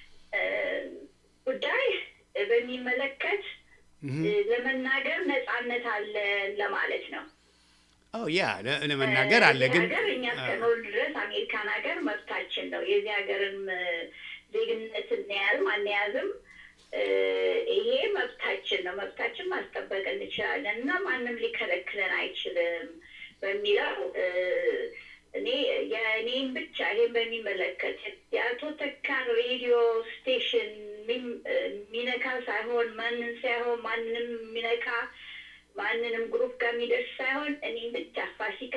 ጉዳይ በሚመለከት ለመናገር ነጻነት አለን ለማለት ነው። ያ ለመናገር አለ ግን ሀገር እኛ እስከኖር ድረስ አሜሪካን ሀገር መብታችን ነው። የዚህ ሀገርም ዜግነት እንያዝም አንያዝም ይሄ መብታችን ነው። መብታችን ማስጠበቅ እንችላለን እና ማንም ሊከለክለን አይችልም በሚለው እኔ የእኔን ብቻ ይሄን በሚመለከት የአቶ ተካን ሬዲዮ ስቴሽን የሚነካ ሳይሆን ማንን ሳይሆን ማንንም የሚነካ ማንንም ግሩፕ ጋር የሚደርስ ሳይሆን እኔም ብቻ ፋሲካ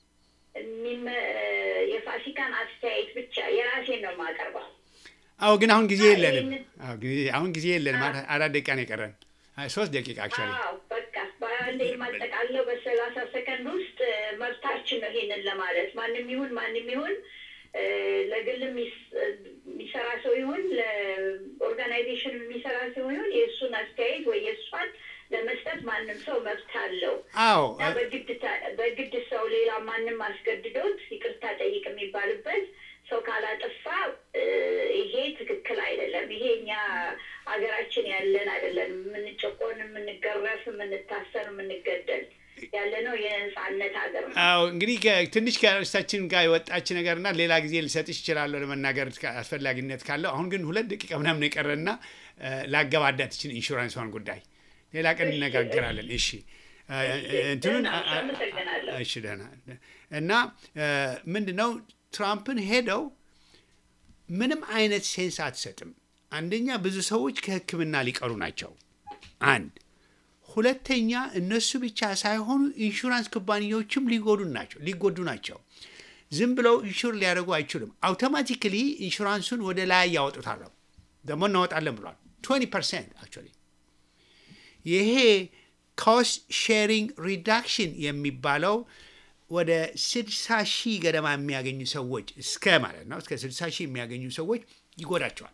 የፋሲካን አስተያየት ብቻ የራሴን ነው የማቀርበው። አዎ ግን አሁን ጊዜ የለንም። አሁን ጊዜ የለንም። አራት ደቂቃ ነው የቀረን፣ ሶስት ደቂቃ አክቹዋሊ። በቃ በአንድ የማጠቃለው በሰላሳ ሰከንድ ውስጥ መብታችን ነው ይሄንን ለማለት ማንም ይሁን ማንም ይሁን ለግል የሚሰራ ሰው ይሁን ለኦርጋናይዜሽን የሚሰራ ሰው ይሁን የእሱን አስተያየት ወይ የእሷን ለመስጠት ማንም ሰው መብት አለው። አዎ በግድ ሰው ሌላ ማንም አስገድዶት ይቅርታ ጠይቅ የሚባልበት ሰው ካላጠፋ ይሄ ትክክል አይደለም። ይሄ እኛ ሀገራችን ያለን አይደለም። የምንጨቆን፣ የምንገረፍ፣ የምንታሰር፣ የምንገደል ያለ ነው የነጻነት ሀገር ነው። አዎ እንግዲህ ትንሽ ከእርሳችን ጋር የወጣች ነገርና ሌላ ጊዜ ልሰጥሽ እችላለሁ ለመናገር አስፈላጊነት ካለው። አሁን ግን ሁለት ደቂቃ ምናምን የቀረና ላገባዳት ይችን ኢንሹራንሷን ጉዳይ ሌላ ቀን እነጋገራለን። እሺ እንትኑን እሺ ደህና እና ምንድን ነው ትራምፕን ሄደው ምንም አይነት ሴንስ አትሰጥም። አንደኛ ብዙ ሰዎች ከሕክምና ሊቀሩ ናቸው። አንድ ሁለተኛ እነሱ ብቻ ሳይሆኑ ኢንሹራንስ ኩባንያዎችም ሊጎዱ ናቸው ሊጎዱ ናቸው። ዝም ብለው ኢንሹር ሊያደርጉ አይችሉም። አውቶማቲክሊ ኢንሹራንሱን ወደ ላይ ያወጡታል። ደግሞ እናወጣለን ብሏል። 20 ፐርሰንት አክቹዋሊ ይሄ ኮስት ሼሪንግ ሪዳክሽን የሚባለው ወደ 60 ሺህ ገደማ የሚያገኙ ሰዎች እስከ ማለት ነው እስከ 60 ሺህ የሚያገኙ ሰዎች ይጎዳቸዋል።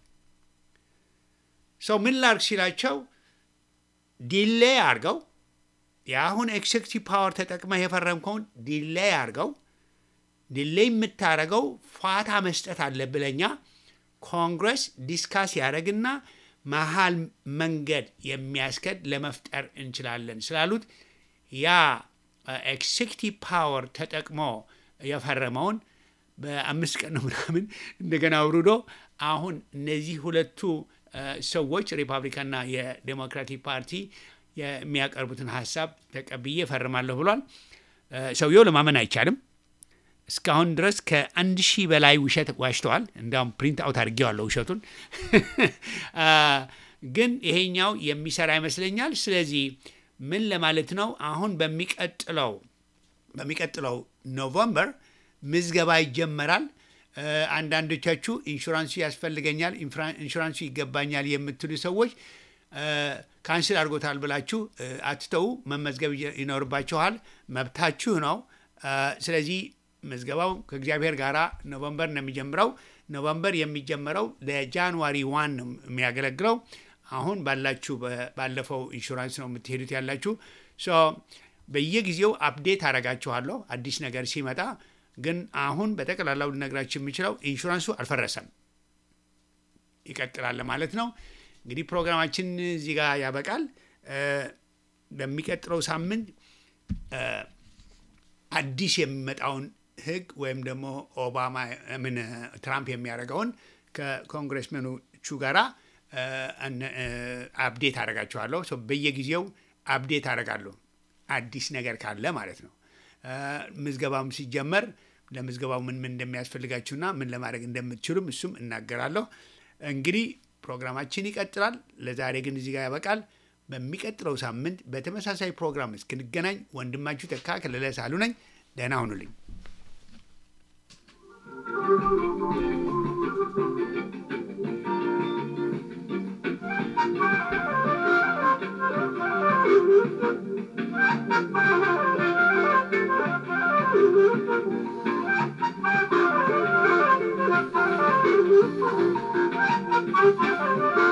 ሰው ምን ላርግ ሲላቸው ዲሌይ አድርገው የአሁን ኤክሴክቲቭ ፓወር ተጠቅመህ የፈረምከውን ዲሌይ አድርገው ዲሌይ የምታደርገው ፋታ መስጠት አለብለኛ ኮንግረስ ዲስካስ ያደረግና መሀል መንገድ የሚያስከድ ለመፍጠር እንችላለን ስላሉት ያ ኤክሴክቲቭ ፓወር ተጠቅሞ የፈረመውን በአምስት ቀን ነው ምናምን እንደገና አውርዶ አሁን እነዚህ ሁለቱ ሰዎች ሪፐብሊካንና የዴሞክራቲክ ፓርቲ የሚያቀርቡትን ሀሳብ ተቀብዬ እፈርማለሁ ብሏል። ሰውየው ለማመን አይቻልም። እስካሁን ድረስ ከአንድ ሺህ በላይ ውሸት ዋሽተዋል። እንዲያውም ፕሪንት አውት አድርጌዋለሁ ውሸቱን። ግን ይሄኛው የሚሰራ ይመስለኛል። ስለዚህ ምን ለማለት ነው? አሁን በሚቀጥለው በሚቀጥለው ኖቨምበር ምዝገባ ይጀመራል። አንዳንዶቻችሁ ኢንሹራንሱ ያስፈልገኛል፣ ኢንሹራንሱ ይገባኛል የምትሉ ሰዎች ካንስል አድርጎታል ብላችሁ አትተው፣ መመዝገብ ይኖርባችኋል። መብታችሁ ነው። ስለዚህ ምዝገባው ከእግዚአብሔር ጋር ኖቨምበር ነው የሚጀምረው። ኖቨምበር የሚጀምረው ለጃንዋሪ ዋን ነው የሚያገለግለው። አሁን ባላችሁ ባለፈው ኢንሹራንስ ነው የምትሄዱት ያላችሁ። በየጊዜው አፕዴት አረጋችኋለሁ አዲስ ነገር ሲመጣ። ግን አሁን በጠቅላላው ልነግራችሁ የምችለው ኢንሹራንሱ አልፈረሰም፣ ይቀጥላል ማለት ነው። እንግዲህ ፕሮግራማችን እዚህ ጋር ያበቃል። በሚቀጥለው ሳምንት አዲስ የሚመጣውን ህግ ወይም ደግሞ ኦባማ ምን ትራምፕ የሚያደርገውን ከኮንግረስመኖቹ ጋራ አፕዴት አደርጋችኋለሁ። በየጊዜው አፕዴት አደርጋለሁ አዲስ ነገር ካለ ማለት ነው። ምዝገባም ሲጀመር ለምዝገባው ምን ምን እንደሚያስፈልጋችሁና ምን ለማድረግ እንደምትችሉም እሱም እናገራለሁ። እንግዲህ ፕሮግራማችን ይቀጥላል። ለዛሬ ግን እዚህ ጋር ያበቃል። በሚቀጥለው ሳምንት በተመሳሳይ ፕሮግራም እስክንገናኝ ወንድማችሁ ተካ ከለለ ሳሉ ነኝ። ደህና ሁኑልኝ። Thank you.